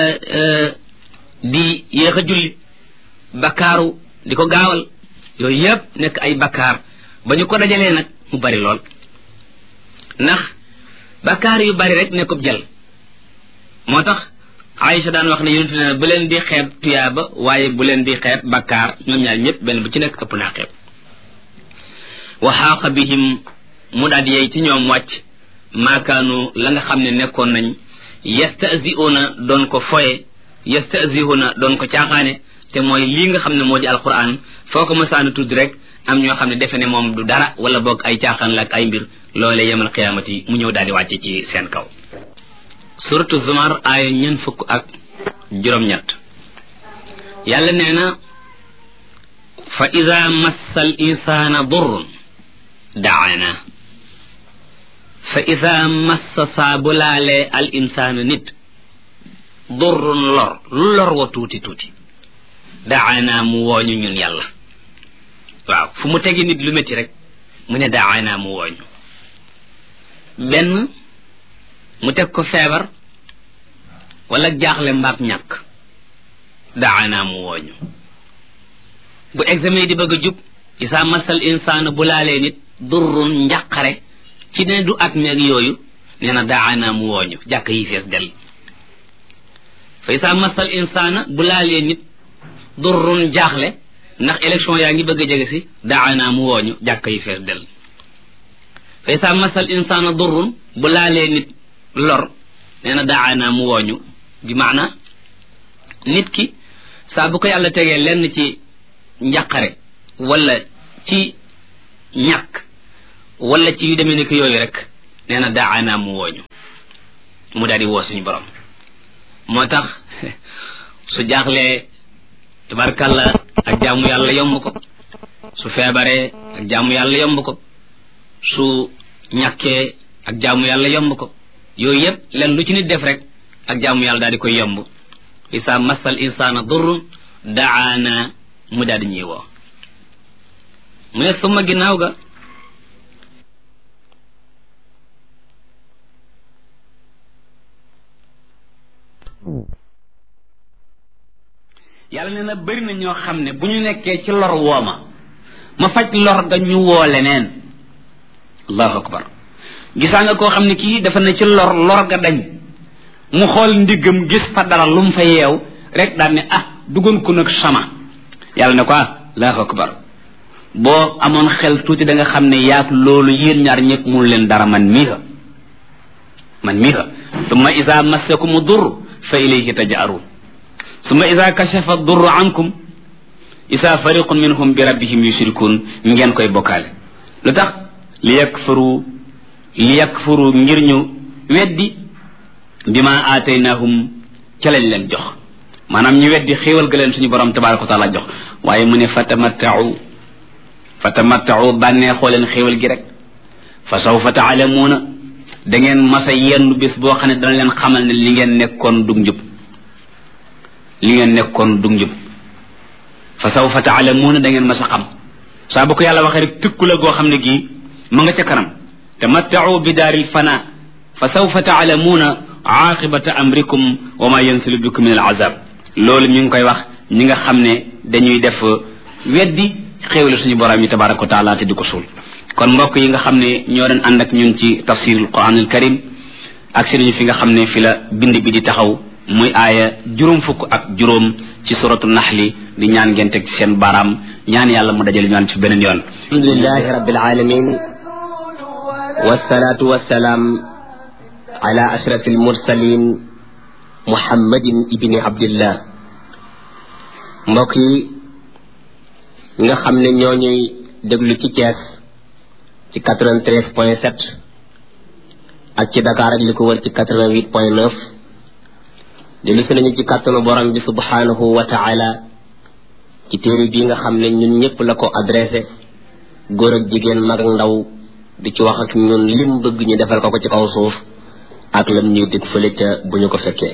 di yéex a julli bakkaaru di ko gaawal yooyu yëpp nekk ay bakkaar ba ñu ko dajalee nag mu bari lool ndax bakkaar yu bari rek nekkub jël moo tax Aïcha daan wax ne yonente ne bu leen di xeeb tuyaaba waaye bu leen di xeeb bakkaar ñoom ñaar ñëpp benn bu ci nekk ëpp naa xeeb wa xaaqa bihim mu daal di yey ci ñoom wàcc maakaanu la nga xam ne nekkoon nañ yastasiuna doon ko foye yastasiuna doon ko caaxaane te mooy lii nga xam ne moo di alquran foo ko masaana tudd rek am ñoo xam ne defe ne moom du dara wala boog ay caaxaan la ak ay mbir loole yemal qiyaamati mu ñëw daal di wàcce ci seen kaw suratu zumar aaya ñeen fukk ak juróom-ñett yàlla nee na fa ida massa al insana durrun daana fa ida massa saa bu laalee al insaana nit durrun lor lu lor wa tuuti tuuti daana mu wooñu ñun yàlla waaw fu mu tegi nit lu métti rek mu ne daana mu wooñu benn mu teg ko feebar wala jaaxle mbaab ñàkk daana mu wooñu bu examen di bëgg a jub isaa masal insaana bu laalee nit durrun njàqare ci ne du at meeg yooyu nee na daana mu wooñu jàkk yi fees del fa isaa masal insaana bu laalee nit durrun jaaxle ndax élection yaa ngi bëgg a jege si daana mu wooñu jàkk yi fees del fa isaa masal insaana durrun bu laalee nit lor nee na daana mu wooñu bi maana nit ki saa bu ko yàlla tegee lenn ci njàqare wala ci ñàkk wala ci yu demee ni ki yooyu rek nee na daana mu wooñu mu daal di woo suñu borom moo tax su jaaxlee tabarkalla ak jaamu yàlla yomb ko su feebaree ak jaamu yàlla yomb ko su ñàkkee ak jaamu yàlla yomb ko yooyu yëpp len lu ci nit def rek ak jaamu yàlla daal di koy yomb isa massal insana durrun daana mu daal di ñuy woo mu ne suma ginnaaw ga yàlla nee na bëri na ñoo xam ne bu ñu nekkee ci lor wooma ma faj lor ga ñu woo leneen allahu akbar gisaa nga koo xam ne kii dafa ne ci lor lor ga dañ mu xool ndiggam gis fa dara lu mu fa yeew rek daan ne ah duggoon ko nag sama yàlla ne ko ah allahu akbar boo amoon xel tuuti da nga xam ne yaag loolu yéen ñaar ñëpp mun leen dara man mii ha man mii ha summa isa massakumu dur fa ilayhi tajaaruun summa isa kashafa durru ankum isa fariqun minhum bi rabbihim yushrikun ngeen koy bokkaale lu tax li yakfuru li yakfuru ngir ñu weddi bima aataynahum ca lañ leen jox maanaam ñu weddi xéewal ga leen suñu borom tabaraka wa taala jox waaye mu ne fatamattau fatamattau bànneexoo leen xéewal gi rek fa sawfa taalamuuna da ngeen masa yenn bés boo xam ne dana leen xamal ne li ngeen nekkoon dug njub li ngeen nekkoon dug njub fa sawfa taalamuuna da ngeen masa xam saa bu ko yàlla waxee rek tëkku la goo xam ne gii ma nga ca kanam tamattau bi daaril fana fa sawfa taalamuuna aaqibata amrikum wa ma yansilu bikum min al azab loolu ñu ngi koy wax ñi nga xam ne dañuy def weddi xéewale suñu borom yi tabaraka wa taala te di ko suul kon mbokk yi nga xam ne ñoo doon ànd ak ñun ci tafsirul quranul karim ak sëriñ fi nga xam ne fi la bind bi di taxaw muy aaya juróom fukk ak juróom ci suratu naxli di ñaan ngeen teg seen baaraam ñaan yàlla mu dajale ñaan ci beneen yoon alhamdulilahi rabbil alamin wasalaatu wasalaam ala ashrafil mursalin muhammadin ibni abdillah mbokk yi nga xam ne ñoo ñuy déglu ci Thiès ci 93 point 7 ak ci Dakar ak li ko wër ci 88 point 9 dellu si nañu ci kàttanu borom bi subhanahu wa taala ci téere bii nga xam ne ñun ñëpp la ko adressé góor ak jigéen mag ak ndaw di ci wax ak ñun lim bëgg ñu defal ko ko ci kaw suuf ak lam ñuy dégg fële ca bu ñu ko fekkee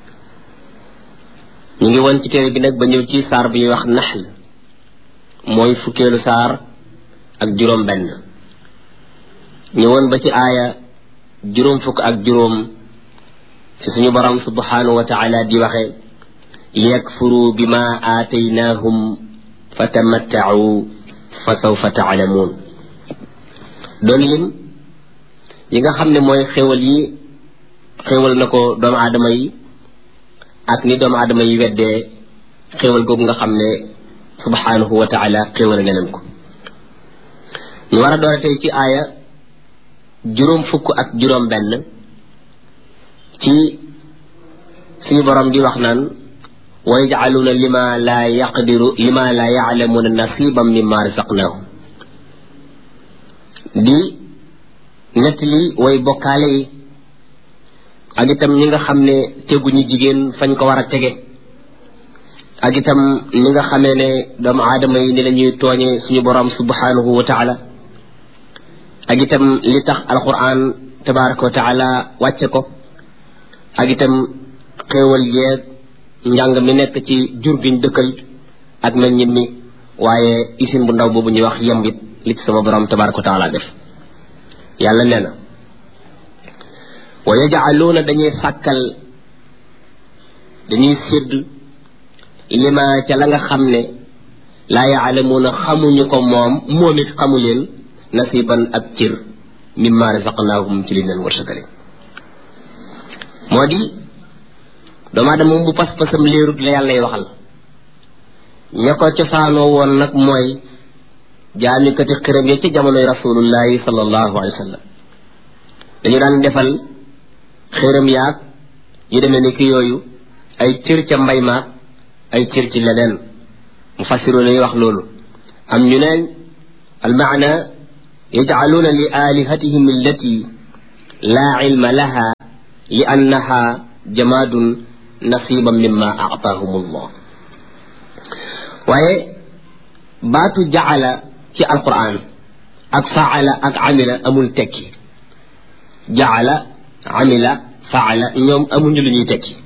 ñu ngi woon ci téere bi nag ba ñëw ci saar bi ñuy wax naxl mooy fukkeelu saar ak juróom benn ñëwoon ba ci aaya juróom fukk ak juróom ci suñu borom subhanahu wa taala di waxe liyakfuru bima aataynahum fatamattau fa sawfa taalamuun doon lim yi nga xam ne mooy xéwal yi xéwal na ko doomu aadama yi ak ni doomu aadama yi weddee xéwal googu nga xam ne subhanahu wa taala xéwal na leen ko ñu war a doore tey ci aaya juróom fukk ak juróom benn ci suñu borom di wax naan wa yajcaluuna lima laa yaqdiru lima laa yaclamuuna nasiban mimma razaqnaahum di ñett li way bokkaale yi ak itam ñi nga xam ne teguñu jigéen fañ ko war a tege ak itam ñi nga xamee ne doomu aadama yi ni la ñuy tooñe suñu borom subhanahu wa taala ak itam li tax alquran tabaraka wa taala wàcce ko ak itam xéewal yeeg njàng mi nekk ci jur giñ dëkkal ak meññit mi waaye isin bu ndaw boobu ñuy wax yembit li ci sama borom tabaraka wa taala def yàlla nee na wa yajcaluuna dañuy sàkkal dañuy sédd lima ca la nga xam ne laa yaalamuuna xamuñu ko moom moom it xamu leen nasiban ab cër mimma razaqnaahum ci li leen wërsëgale moo di doomu aadama moom bu pas-pasam léerut la yàlla lay waxal ña ko cosaanoo woon nag mooy jaamikati xiram ya ci jamonoy rasulullahi sallallahu alayhi wa sallam dañu daan defal xiram yaag yu demee ni ki yooyu ay cër ca mbay ma ay cër ci leneen mu fassiru lañuy wax loolu am ñu neen almaana yajcaluuna li aalihatihim allati laa cilma laha li annaha jamaadun nasiban mimma aataahum allah waaye baatu jacala ci alquran ak faala ak amila amul tekki jacala amila faala ñoom amuñu lu ñuy tekki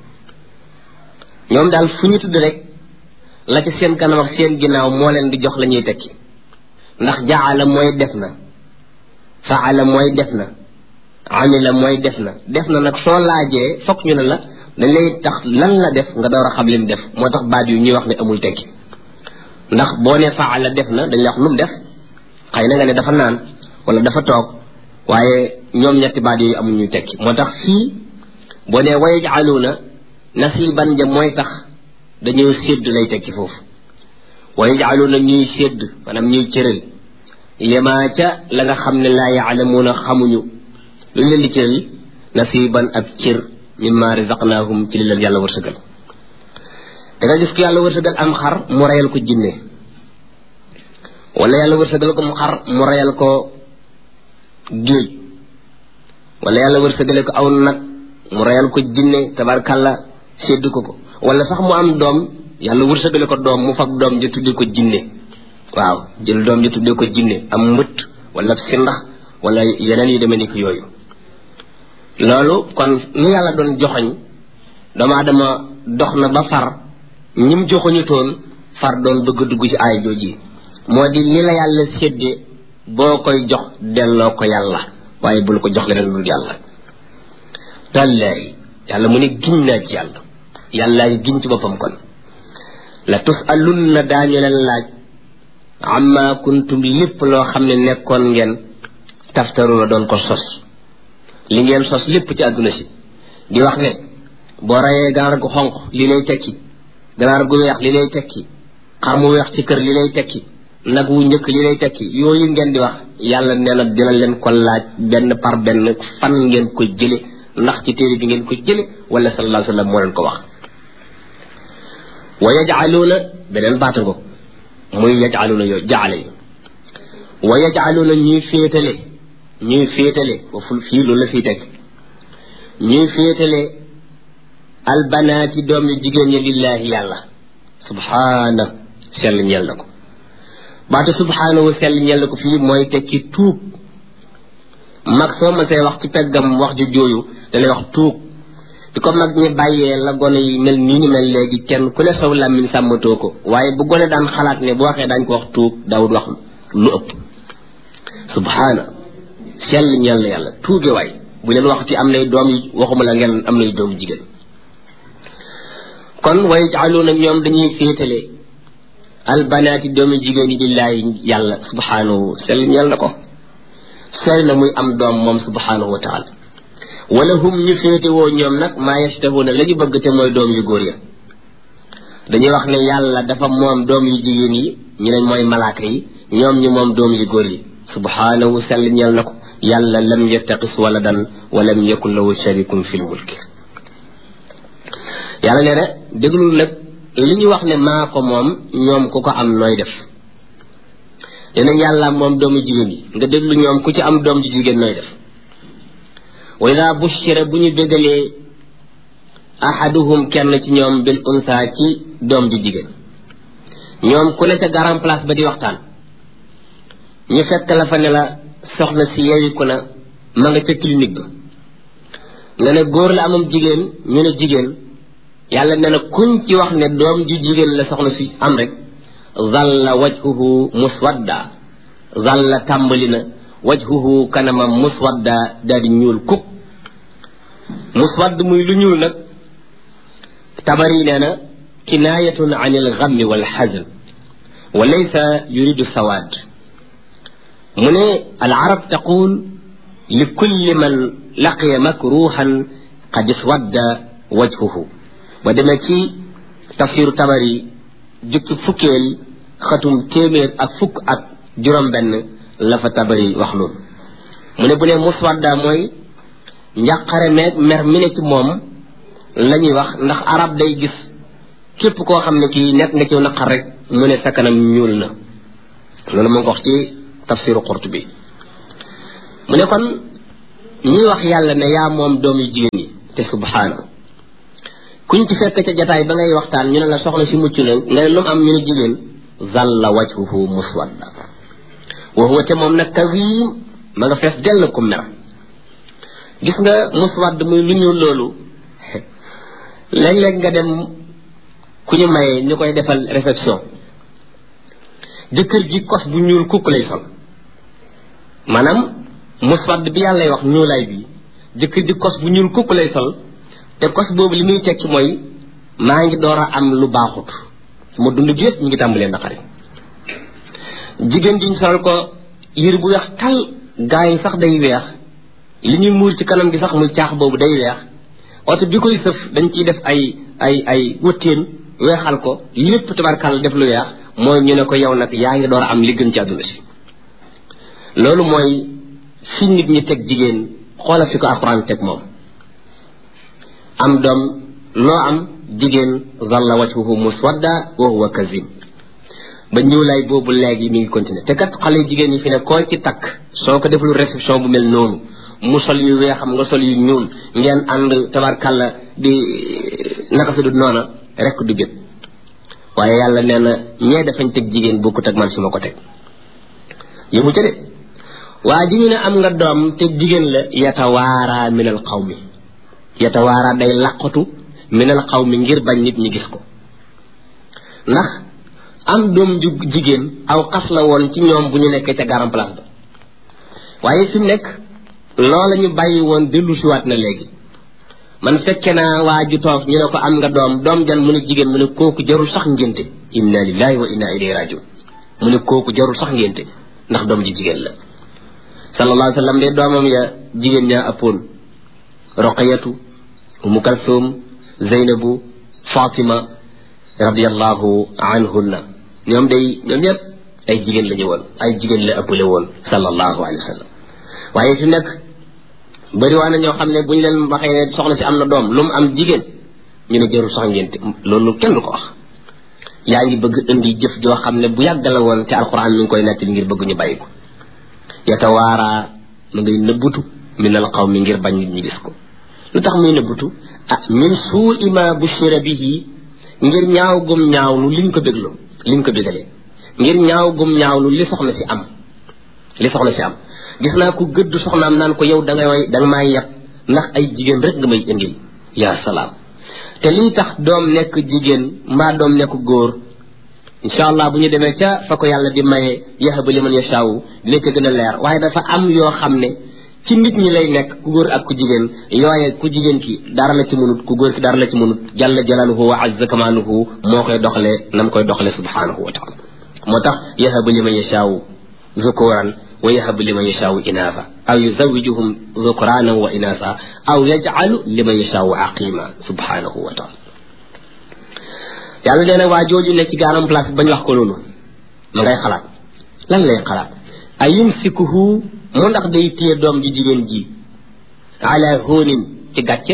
ñoom daal fu ñu tudd rek la ci seen kanam ak seen ginnaaw moo leen di jox la ñuy tekki ndax jaala mooy def na faala mooy def na amila mooy def na def na nag soo laajee fokk ñu ne la dañ lay tax lan la def nga door a xam lim def moo tax baat yu ñuy wax ne amul tekki ndax boo ne faala def na dañ lay wax lu mu def xëy na nga ne dafa naan wala dafa toog waaye ñoom ñetti baat yooyu amuñu tekki moo tax fii boo ne wayajaluuna nasiban ja mooy tax dañoo sédd lay tekki foofu wa yajcaluuna ñuy sédd maanaam ñuy cëral yemaa ca la nga xam ne laa yaalamuuna xamuñu lu leen di cëral nasiban ab cër mimma rizaqnaahum ci li leen yàlla wërsëgal da nga gis ko yàlla wërsëgal am xar mu reyal ko jinne wala yàlla wërsëgal ko mu xar mu reyal ko géej wala yàlla wërsëgale ko aw nag mu reyal ko jinne tabarkalla sédd ko ko wala sax mu am doom yàlla wërsëgale ko doom mu fab doom ja tuddee ko jinne waaw jël doom ja tuddee ko jinne am mbëtt wala sindax wala yeneen yu demee ni ko yooyu loolu kon lu yàlla doon joxoñ doomu aadama dox na ba far ñim joxoñu toon far doon bëgg dugg ci aay jooji moo di li la yàlla séddee boo koy jox delloo ko yàlla waaye bul ko jox leneen lu yàlla tallaayi yàlla mu ne giñ naa ci yàlla yàlla giñ ci boppam kon la tusalunna daañu leen laaj amma kuntum lépp loo xam ne nekkoon ngeen taftaruna doon ko sos li ngeen sos lépp ci àdduna si di wax ne boo rayee ganaar gu xonq li lay tekki ganaar gu weex li lay tekki xar mu weex ci kër li lay tekki nag wu njëkk li lay tekki yooyu ngeen di wax yàlla nee na dina leen ko laaj benn par benn fan ngeen ko jële ndax ci téere bi ngeen ko jële wala sallallahu alayhi wa sallam moo leen ko wax wa yajcaluuna beneen baata ngo muy yajcaluuna yooyu jaale yi wa yajcaluuna ñuy féetale ñuy féetale foofu fii loolu la fii teg ñuy féetale albanaati doom yu jigéen ñi lillaahi yàlla subhaana sell ñeel na ko baatu subhaanahu sell ñeel na ko fii mooy tekki tuub mag soo ma see wax ci peggam wax ju jooyu da lay wax tuub di ko mag ñi bàyyee la gone yi mel nii ñu mel léegi kenn ku ne saw làmmiñ sàmmatoo ko waaye bu gone daan xalaat ne bu waxee daañ ko wax tuub daawut wax lu ëpp subhaana sell ñeel na yàlla tuuge waay bu leen wax ci am nay doom yi waxuma la ngeen am nay doom jigéen kon way jaaluuna ñoom dañuy féetale albanaati doomi jigéen yi lillaahi yàlla subhaanahu sell ñeel na ko sell na muy am doom moom subhaanahu wa taala wala hum ñu féete woo ñoom nag maa yashtahuuna la ñu bëgg te mooy doom yu góor ya dañuy wax ne yàlla dafa moom doom yu jigéen yi ñu ne mooy malaaka yi ñoom ñu moom doom yu góor yi subhaanahu sell ñeel na ko yàlla lam yattaqis waladan wa lam yakun lahu sharikun fil mulki yàlla nee na déglul nag li ñu wax ne maa ko moom ñoom ku ko am nooy def nee nañ yàlla moom doomu jigéen yi nga déglu ñoom ku ci am doom ju jigéen nooy def wa ida bushira bu ñu bégalee ahaduhum kenn ci ñoom bil unsa ci doom ju jigéen ñoom ku ne ca garan place ba di waxtaan ñu fekk la fa ne la soxna si yeewiku na ma nga ca clinique ba nga ne góor la amam jigéen ñu ne jigéen yàlla nee na kuñ ci wax ne doom ju jigéen la soxna si am rek zalla wajhuhu muswadda zalla tàmbali na wajhuhu kanamam muswadda daal di ñuul kuk muswadd muy lu ñuul nag tabari nee na kinaayatun an il gammi wal xazn wa laysa yuridu sawaad mu ne al arab taqul li kulli man laqiya makruhan qad iswadda wajhuhu ba demee ci tafsiru tabari jukki fukkeel xatum téeméer ak fukk ak juróom-benn la fa tabari wax loolu mu ne bu ne muswadda mooy njàqare meeg mer mi ne ci moom la ñuy wax ndax arab day gis képp koo xam ne kii nekk nga ci naqar rek mu ne sa kanam ñuul na loolu moo ngi ko wax ci tafsiru Qurtubi mu ne kon ñuy wax yàlla ne yaa moom doom yu jigéen yi te subhaana kuñ ci fekk ca jataay ba ngay waxtaan ñu ne la soxna si mucc na nga ne lu mu am ñu ne jigéen zalla wajhuhu muswadda wa huwa te moom nag kazim ma nga fees dell ku mer gis nga muswadd muy lu ñuul loolu léeg-léeg nga dem ku ñu maye ñu koy defal réception jëkkër ji kos bu ñuul kukk lay sol maanaam muswadd bi yàlla lay wax ñuulaay bi jëkkër ji kos bu ñuul kukk lay sol te kos boobu li muy tekki mooy maa ngi door a am lu baaxut sama dund gi yëpp ñu ngi tàmbalee naqari jigéen ji ñu solal ko yër bu weex tal gaa yi sax day weex li ñuy muur ci kanam gi sax muy caax boobu day weex oto bi koy sëf dañ ciy def ay ay ay wëttéen weexal ko lépp tabarkàlla def lu weex mooy ñu ne ko yow nag yaa ngi door a am li gën ci àdduna si loolu mooy fi nit ñi teg jigéen xoola fi ko alxuraan teg moom am doom loo am jigéen zalla wajhuhu muswadda wa huwa kazim ba ñuulaay boobu léegi mi ngi continuer te kat xale jigéen ñi fi ne koo ci takk soo ko deful réception bu mel noonu mu sol yu weexam nga sol yu ñuul ngeen ànd tabarkàlla di naka su dul noona rek du jët waaye yàlla nee na ñee dafañ teg jigéen bokkut ak man si ma ko teg yëmu ca de waa ji ñu ne am nga doom te jigéen la yatawaara min al qawmi yatawaara day laqatu min al qawmi ngir bañ nit ñi gis ko ndax am doom ju jigéen aw xas la woon ci ñoom bu ñu nekkee ca garam place ba waaye fi mu nekk loola ñu bàyyi woon dellu siwaat na léegi man fekke naa waa ju toog ñu ne ko am nga doom doom jan mu ne jigéen mu ne kooku jarul sax ngénte inna lillahi wa inna ilayhi rajiun mu ne kooku jarul sax ngénte ndax doom ji jigéen la sallallahu alayhi wa sallam de doomam ya jigéen ñaa ëppoon roqayatu umu kalsum zeynabu fatima radiallahu anhunna ñoom day ñoom ñëpp ay jigéen la ñu woon ay jigéen la ëppale woon sallallahu alayhi wa sallam waaye fi nekk bëri waa na ñoo xam ne bu ñu leen waxee ne soxna si am na doom lu mu am jigéen ñu ne jarul sax ngénte loolu kenn du ko wax yaa ngi bëgg indi jëf joo xam ne bu yàgg la woon te alquran mi ngi koy nettali ngir bëgg ñu bàyyi ko yatawaaraa mu ngay nëbbutu min al qawmi ngir bañ nit ñi gis ko lu tax muy nëbbutu ah min suu ima bushira bihi ngir ñaaw gum ñaawlu liñ ko bégloo liñ ko bégalee ngir ñaaw gum ñaawlu li soxna si am li soxna si am gis naa ku gëdd soxnaam naan ko yow da nga may da nga maa yab ndax ay jigéen rek nga may indil yaa salaam te lii tax doom nekk jigéen mbaa doom nekk góor incha allah bu ñu demee ca fa ko yàlla di maye yahabu liman yashaawu dina ca gën a leer waaye dafa am yoo xam ne ci nit ñi lay nekk ku góor ak ku jigéen yooye ku jigéen ki dara la ci mënut ku góor ki dara la ci mënut jalla jalaaluhu wa azza kamaaluhu moo koy doxalee nam koy doxalee subhanahu wa taala moo tax yahabu liman yashaawu zukuran wa yahabu liman yashaawu inaasa aw yuzawijuhum zukranan wa inaasa aw yajcalu liman yashaawu aqima subhanahu wa taala yàlla nee na waa jooju ne ci gaaram place bañ wax ko loolu ma ngay xalaat lan lay xalaat a yumsikuhu mu ndax day téye doom ji jigéen ji ala hóonin ci gàcce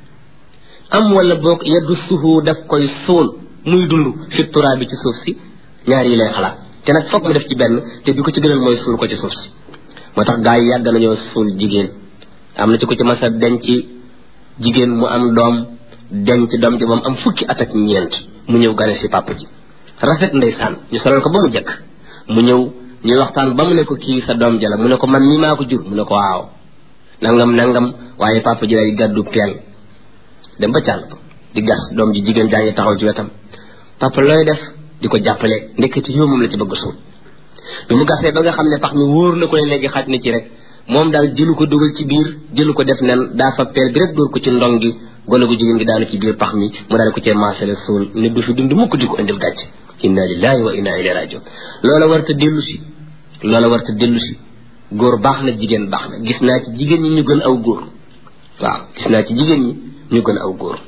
am wala boog yadussuhu daf koy suul muy dund fi turaa bi ci suuf si ñaar yi lay xalaat te nag foog mu def ci benn te bi ko ci gënal mooy suul ko ci suuf si moo tax gaa yi yàgg nañoo suul jigéen am na ci ko ci masa denc jigéen mu am doom denc doom ji moom am fukki at ak ñeent mu ñëw gane si papa ji rafet ndeysaan ñu solal ko ba mu jëkk mu ñëw ñuy waxtaan ba mu ne ko kii sa doom jala mu ne ko man mii maa ko jur mu ne ko waaw nangam nangam waaye papa ji lay gàddu peel dem ba càll ko di gas doom ji jigéen jaa ngi taxaw ci wetam papa looy def di ko jàppale ndeketi yow moom la ci bëgg suul bi mu gasee ba nga xam ne pax mi wóor na ko ne léegi xaj na ci rek moom daal jëlu ko dugal ci biir jëlu ko def nen daa fa peel bi rek dóor ko ci ndong gi gone gu jigéen gi daanu ci biir pax mi mu daal ko cee maasale suul ne du fi dund mukk di ko indil gàcce inna lillahi wa inna ilayhi rajiun loola warta dellu si loola warta dellu si góor baax na jigéen baax na gis naa ci jigéen ñi ñu gën aw góor waaw gis naa ci jigéen ñi ñu gën aw góor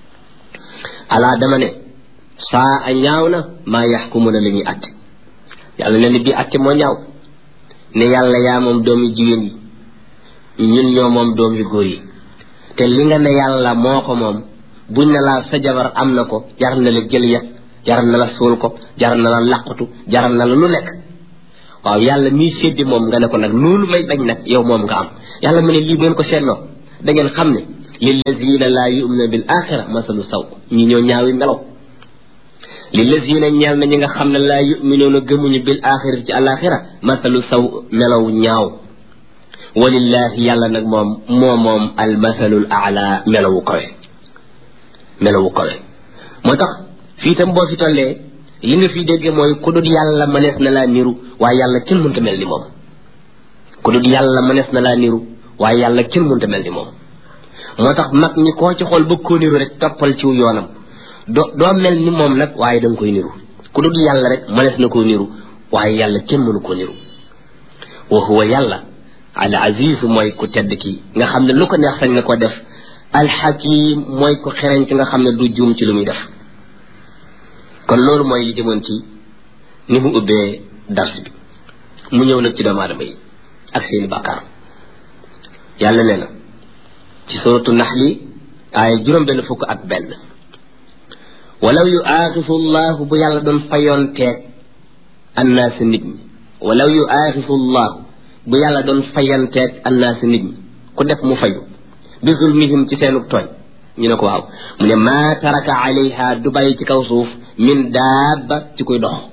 alaa dama ne saa a ñaaw na maa yaxkumuna la ñuy atte yàlla ne ni bii atte moo ñaaw ne yàlla yaa moom doom yu jigéen yi ñun ñoo moom doom yu góor yi te li nga ne yàlla moo ko moom buñ ne laa sa jabar am na ko jar na la jël yet jar na la suul ko jar na la laqatu jar na la lu nekk waaw yàlla miy séddi moom nga ne ko nag loolu may bañ nag yow moom nga am yàlla mu ne lii bu ngeen ko seetloo da ngeen xam ne lillazina laa yu'minu bil axira masalu saw ñi ñoo ñaawi melaw lillazina ñeel na ñi nga xam ne laa yu'minuuna gëmuñu bil axira ci alaxira masalu saw melaw ñaaw walillahi yàlla nag moom moo moom al masalul ala melawu kawe melawu kawe moo tax fii tam boo fi tollee li nga fi dégge mooy ku dul yàlla mënees na laa niru waaye yàlla kenn mënta mel ni moom ku dul yàlla mënees na laa niru waaye yàlla kenn mënta mel ni moom moo tax mag ñi koo ci xool bëgg koo niru rek toppal ciw yoonam doo doo mel ni moom nag waaye da nga koy niru ku dul yàlla rek mënees na koo niru waaye yàlla kenn mënu koo niru wa huwa yàlla al aziz mooy ku tedd ki nga xam ne lu ko neex sañ na ko def alxakim mooy ku xereñ ki nga xam ne du juum ci lu muy def kon loolu mooy li jëmoon ci ni mu ubbee dars bi mu ñëw nag ci doomu aadama yi ak seeni bàkkaar yàlla nee na ci suratu naxli aaya juróom benn fukk ak benn walaw yu aaxisu llahu bu yàlla doon fayoon teeg annaasi nit ñi walaw yu aaxisu llahu bu yàlla doon fayanteeg annaasi nit ñi ku def mu fayu bi zulmihim ci seenu tooñ ñu ne ko waaw mu ne maa taraka alayha du bàyyi ci kaw suuf min daaba ci kuy dox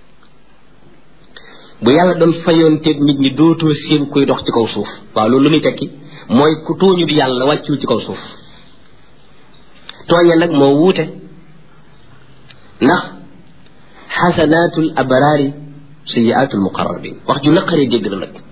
bu yàlla doon fayoonteeg nit ñi dootoo seen kuy dox ci kaw suuf waaw loolu lu muy tekki mooy ku tooñu di yàlla wàccul ci kaw suuf tooñe nag moo wuute ndax xasanaatul abraari sayiaatul muqarrabin wax ju naqaree dégg la nag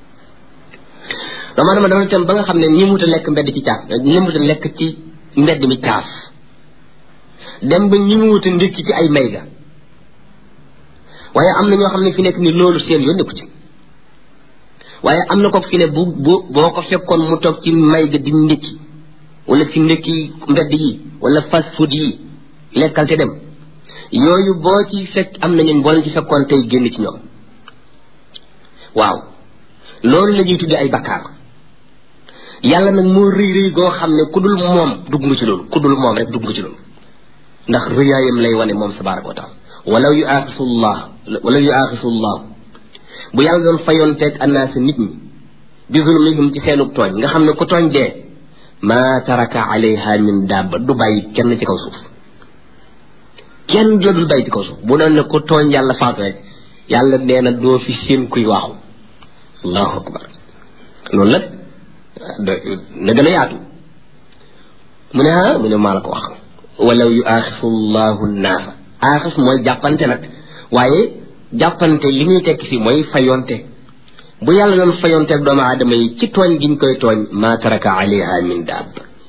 dama dama dama dem ba nga xam ne ñi muta lekk mbedd ci caaf ñi muta lekk ci mbedd mi caaf dem ba ñi mu wuta ndékki ci ay mayga waaye am na ñoo xam ne fi nekk ni loolu seen yoon nekku ci waaye am na ko fi ne bu bu boo ko fekkoon mu toog ci mayga di ndékki wala ci ndékki mbedd yi wala fast food yi lekkal te dem yooyu boo ci fekk am na ñun boo leen ci fekkoon tey génn ci ñoom waaw loolu la ñuy tuddee ay bakkaar yàlla nag moo rëy rëy goo xam ne ku dul moom dugg nga ci loolu ku dul moom rek dugg nga ci loolu ndax rëyaayam lay wane moom tabaraka wa taala walaw yu aaxisullah walaw yu aaxisullah bu yàlla doon fayoon teeg annaasa nit ñi bi zulmihim ci seenu tooñ nga xam ne ku tooñ dee ma taraka alayha min dabba du bàyyi kenn ci kaw suuf kenn la dul bàyyi ci kaw suuf bu doon ne ku tooñ yàlla faatu rek yàlla nee na doo fi seen kuy waaxu allahu akbar loolu nag na gën a yaatu mu ne ah mu ne maa la ko wax walaw yu aaxisu llahu naasa aaxis mooy jàppante nag waaye jàppante li muy tekki fii mooy fayonte bu yàlla doon fayonteeg doomu aadama yi ci tooñ giñ koy tooñ maa taraka alayha min daab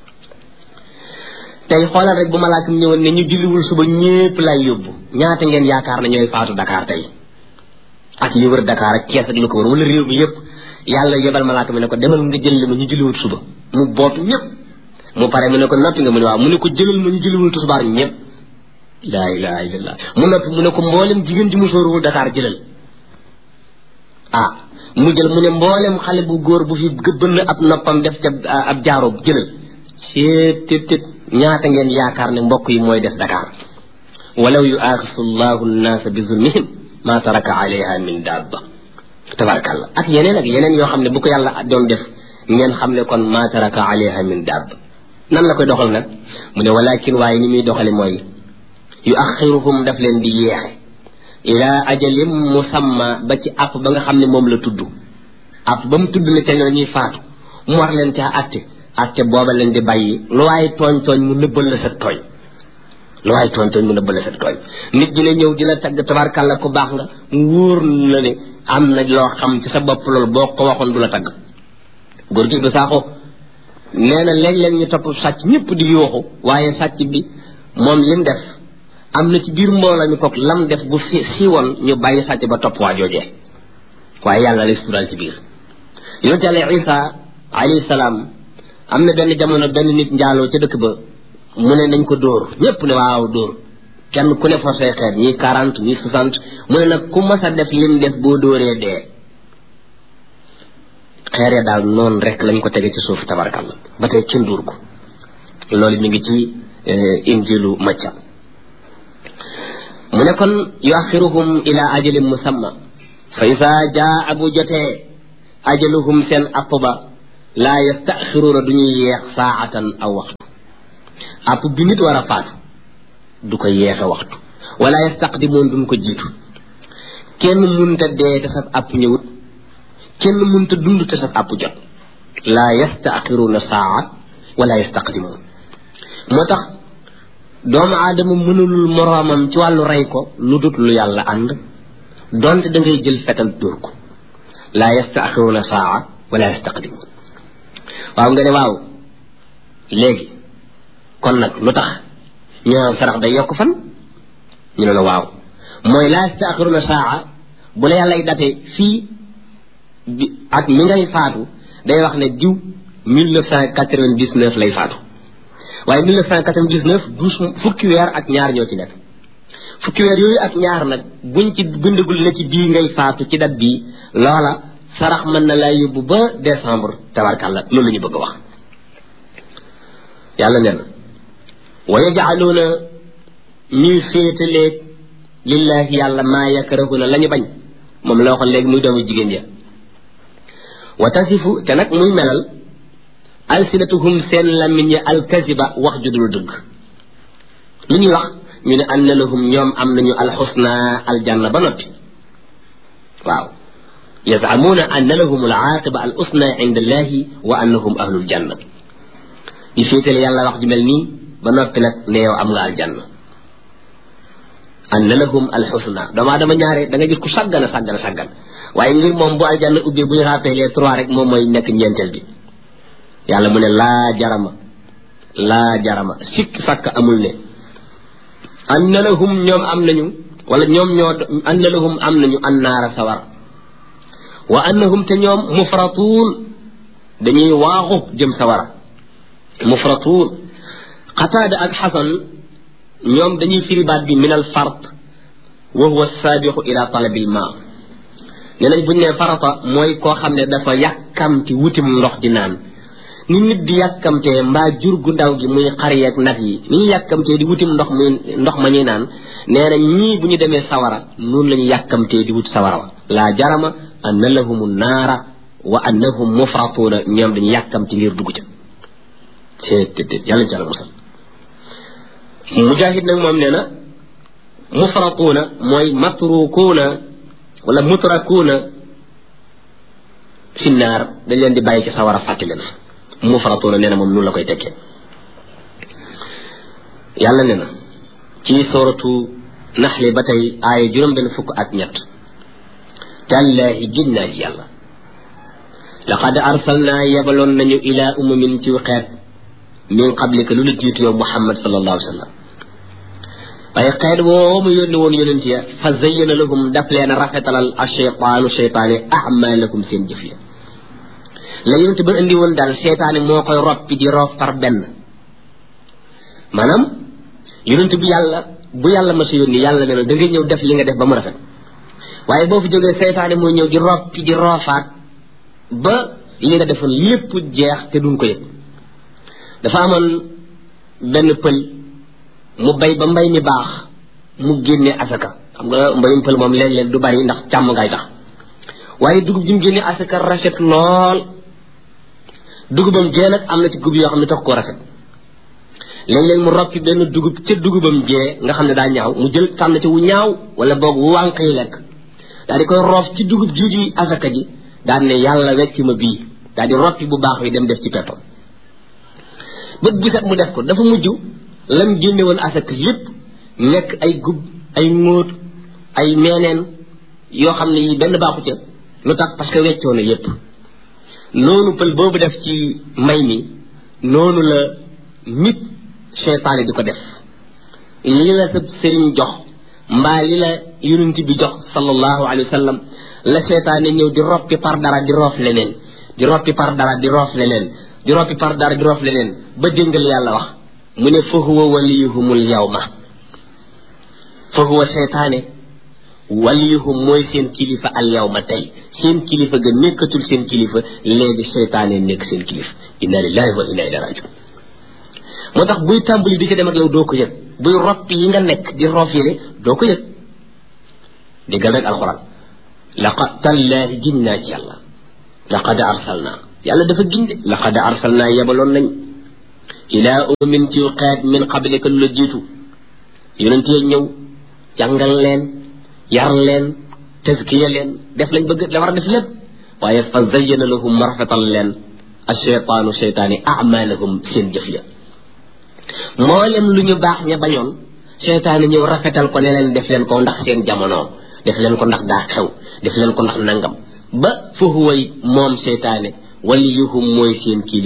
tey xoolal rek bu malaaka mi ñëwoon ne ñu julliwul suba ñépp lay yóbbu ñaata ngeen yaakaar ne ñooy faatu Dakar tey ak li wër Dakar ak Kees ak lu ko wër wala réew mi yépp yàlla yebal malaaka mi ne ko demal nga jël li ma ñu julliwul suba mu bootu ñépp mu pare mu ne ko noppi nga mu ne waaw mu ne ko jëlal ma ñu julliwul tisbaar ñépp laa ilaha illallah mu noppi mu ne ko mboolem jigéen ji mu sóoruwul Dakar jëlal ah mu jël mu ne mboolem xale bu góor bu fi gëbbën ab noppam def ca ab jaaro jëlal seet tet tet ñaata ngeen yaakaar ne mbokk yi mooy def Dakar walaw yu aaxisu llahu nnaasa bi zulmihim ma taraka alayha min dabba tabarakallah ak yeneen ak yeneen yoo xam ne bu ko yàlla doon def ngeen xam ne kon ma taraka alayha min dabba nan la koy doxal nag mu ne walakin waaye ni muy doxale mooy yu axiruhum daf leen di yeexe ila ajalim musamma ba ci app ba nga xam ne moom la tudd app ba mu tudd ne te la ñuy faatu mu war leen caa atte atte booba leen di bàyyi lu waaye tooñ tooñ mu nëbbal la sa tooñ lu waaye tooñ tooñ mu nëbbal la sa tooñ nit dina ñëw di la tagg tabarkàlla ku baax nga mu wóor la ne am na loo xam ci sa bopp loolu boo ko waxoon du la tagg góor gi du saako nee na léeg-léeg ñu topp sàcc ñëpp di yooxu waaye sàcc bi moom lim def am na ci biir mbooloo mi kook lam def bu si siiwoon ñu bàyyi sàcc ba topp waa joojee waaye yàlla lay sural ci biir yonent yàlla isa alayhi salaam am na benn jamono benn nit njaaloo ca dëkk ba mu ne nañ ko dóor ñépp ne waaw dóor kenn ku ne forcé xeet ñii quarante ñii soixante mu ne nag ku mas a def lim def boo dóoree dee xeeree daal noonu rek lañ ko tege ci suuf tabarkalla ba tey kenn dóor ko loolu mi ngi ci injilu macca mu ne kon yuaxiruhum ila ajalin musamma fa isa jaa bu jotee ajaluhum seen app ba laa yastaxiruuna du ñuy yeex saatan aw waxtu app bi nit war a faatu du ko yeexe waxtu wala yastaqdimoon duñ ko jiitu kenn munta dee te sab app ñëwut kenn munta dund te sab app jot laa yastaxiruuna saa wala yastaqdimoon moo tax doomu aadama mënulul moroomam ci wàllu rey ko lu dut lu yàlla ànd donte da ngay jël fetal dóor ko laa yastaaxiruuna saa wala yastaqdimuun waaw nga ne waaw léegi kon nag lu tax ñu naan sarax day yokk fan ñu ne la waaw mooy laa yastaaxiruuna saa bu la yàllay date fii bi ak mi ngay faatu day wax ne diw mille neuf cent quatre-vingt-dix-neuf lay faatu waaye mille neuf cent quatre-vingt-dix-neuf douze fukki weer ak ñaar ñoo ci nekk fukki weer yooyu ak ñaar nag buñ ci bindagul na ci bii ngay faatu ci dat bii loola sarax mën na laa yóbbu ba décembre tabarkàlla loolu la ñu bëgg a wax yàlla nee na wa yajcaluuna ñuy féetaleeg lillahi yàlla maa yakrahuna la ñu bañ moom la waxoon léegi muy doomu jigéen ja wa tasifu te nag muy melal alsinatuhum seen lamiñ ya alkaziba wax ju dul dëgg lu ñuy wax ñu ne anna lahum ñoom am nañu alxusna aljanna ba noppi waaw yazamuuna anna lahum alaaqiba al usna inda allahi wa annahum ahlul janna di féetale yàlla wax ju mel nii ba noppi nag ne yow am nga aljanna anna lahum alxusna doomaa dama ñaare da nga gis ku sàggan a sàggan a sàggan waaye ngir moom bu aljanna ubbee bu ñu rappelé trois rek moom mooy nekk ñeenteel bi yàlla mu ne laa jarama laa jarama sikk sàkk amul ne anna lahum ñoom am nañu wala ñoom ñoo anna lahum am nañu annaara sawar wa annahum te ñoom mufratuun dañuy waaxu jëm sawara mufratuun xataada ak xasan ñoom dañuy firi baat bi min al fart wa huwa saabixu ila talabil maa ne nañ buñ ne farata mooy koo xam ne dafa yàkkamti wutim ndox di naan ni nit di yàkkamtee mbaa jur gu ndaw gi muy xar yeeg nag yi ni ñu yàkkamtee di wutim ndox muy ndox ma ñuy naan nee na ñii bu ñu demee sawara noonu la ñu yàkkamtee di wut sawara wa laa jarama anna lahum naara wa annahum mufratuuna ñoom dañu yàkkamti ngir dugg ca teet teet yàlla ci yàlla musal mujahid nag moom nee na mufratuuna mooy matrukuuna wala mutrakuuna fi naar dañ leen di bàyyi ci sawara fàtte leen mufratuuna nee na moom noonu la koy tekkee yàlla nee na ci sooratu naxli ba tey aaya juróom benn fukk ak ñett tallaahi gin naa ci yàlla laqad arsalnaa yebaloon nañu ilaa umamin ci xeet min qablika lu la jiitu yow muhammad sallallahu alayhi wa sallam waaye xeet woo mu yónni woon yonent ya fa zayyana lahum daf leen a rafetalal a cheytaanu cheytaane amalakum seen jëf ya la yonent ba indi woon daal cheytaane moo koy roppi di roof par benn maanaam yonent bi yàlla bu yàlla ma sa yónni yàlla ne la da nga ñëw def li nga def ba mu rafet waaye boo fi jógee seytaane mooy ñëw di roppi di roofaat ba li nga defoon lépp jeex te duñ ko yëg dafa amoon benn pël mu bay ba mbay mi baax mu génne asaka xam nga mbayum pël moom léeg-léeg du bari ndax càmm ngay tax waaye dugub ji mu génne asaka rafet lool dugubam jee nag am na ci gub yoo xam ne tax koo rafet léeg-léeg mu roppi benn dugub ca dugubam jee nga xam ne daa ñaaw mu jël tànn ci wu ñaaw wala boog wu wànq yi lekk daal di koy roof ci dugub ji di asaka ji daal ne yàlla wecc ma bii daal di roppi bu baax wi dem def ci peppam bët bu set mu def ko dafa mujj lam génne woon asaka lépp nekk ay gub ay ngóot ay meeneen yoo xam ne yi benn baaxu ca lu tax parce que weccoo na yépp noonu pël boobu def ci mbay mi noonu la nit seytaane di ko def li la sa sëriñ jox mbaa li la yonent bi jox sallallahu alayhi wa sallam la seytaane ñëw di roppi par dara di roof leneen di roppi par dara di roof leneen di roppi par dara di roof leneen ba déngal yàlla wax mu ne fa huwa waliyuhumul yawma fa huwa seytaane waliyuhum mooy seen kilifa al yawma tey seen kilifa ga nekkatul seen kilifa léegi seytaane nekk seen kilifa inna lillahi wa inna ilayhi rajiun moo tax buy tàmbali di ca dem ak yow doo ko yëg buy roppi yi nga nekk di roof yére doo ko yëg déggal rek alxuraan laqad tallaahi giñ naa ci yàlla laqad arsalna yàlla dafa giñ de laqad arsalna yebaloon nañ ilaa umin ci xeet min qablika lu la jiitu yonent ya ñëw jàngal leen yar leen tazkiya leen def lañ bëgg la war a def lépp waaye fa zayyana lahum marfatal leen asheytaanu cheytaani amalahum seen jëf ya mboolem lu ñu baax ña bañoon cheytaani ñëw rafetal ko ne leen def leen ko ndax seen jamono def leen ko ndax daa xew def leen ko ndax nangam ba fa huwa moom cheytaane waliyuhum mooy seen kii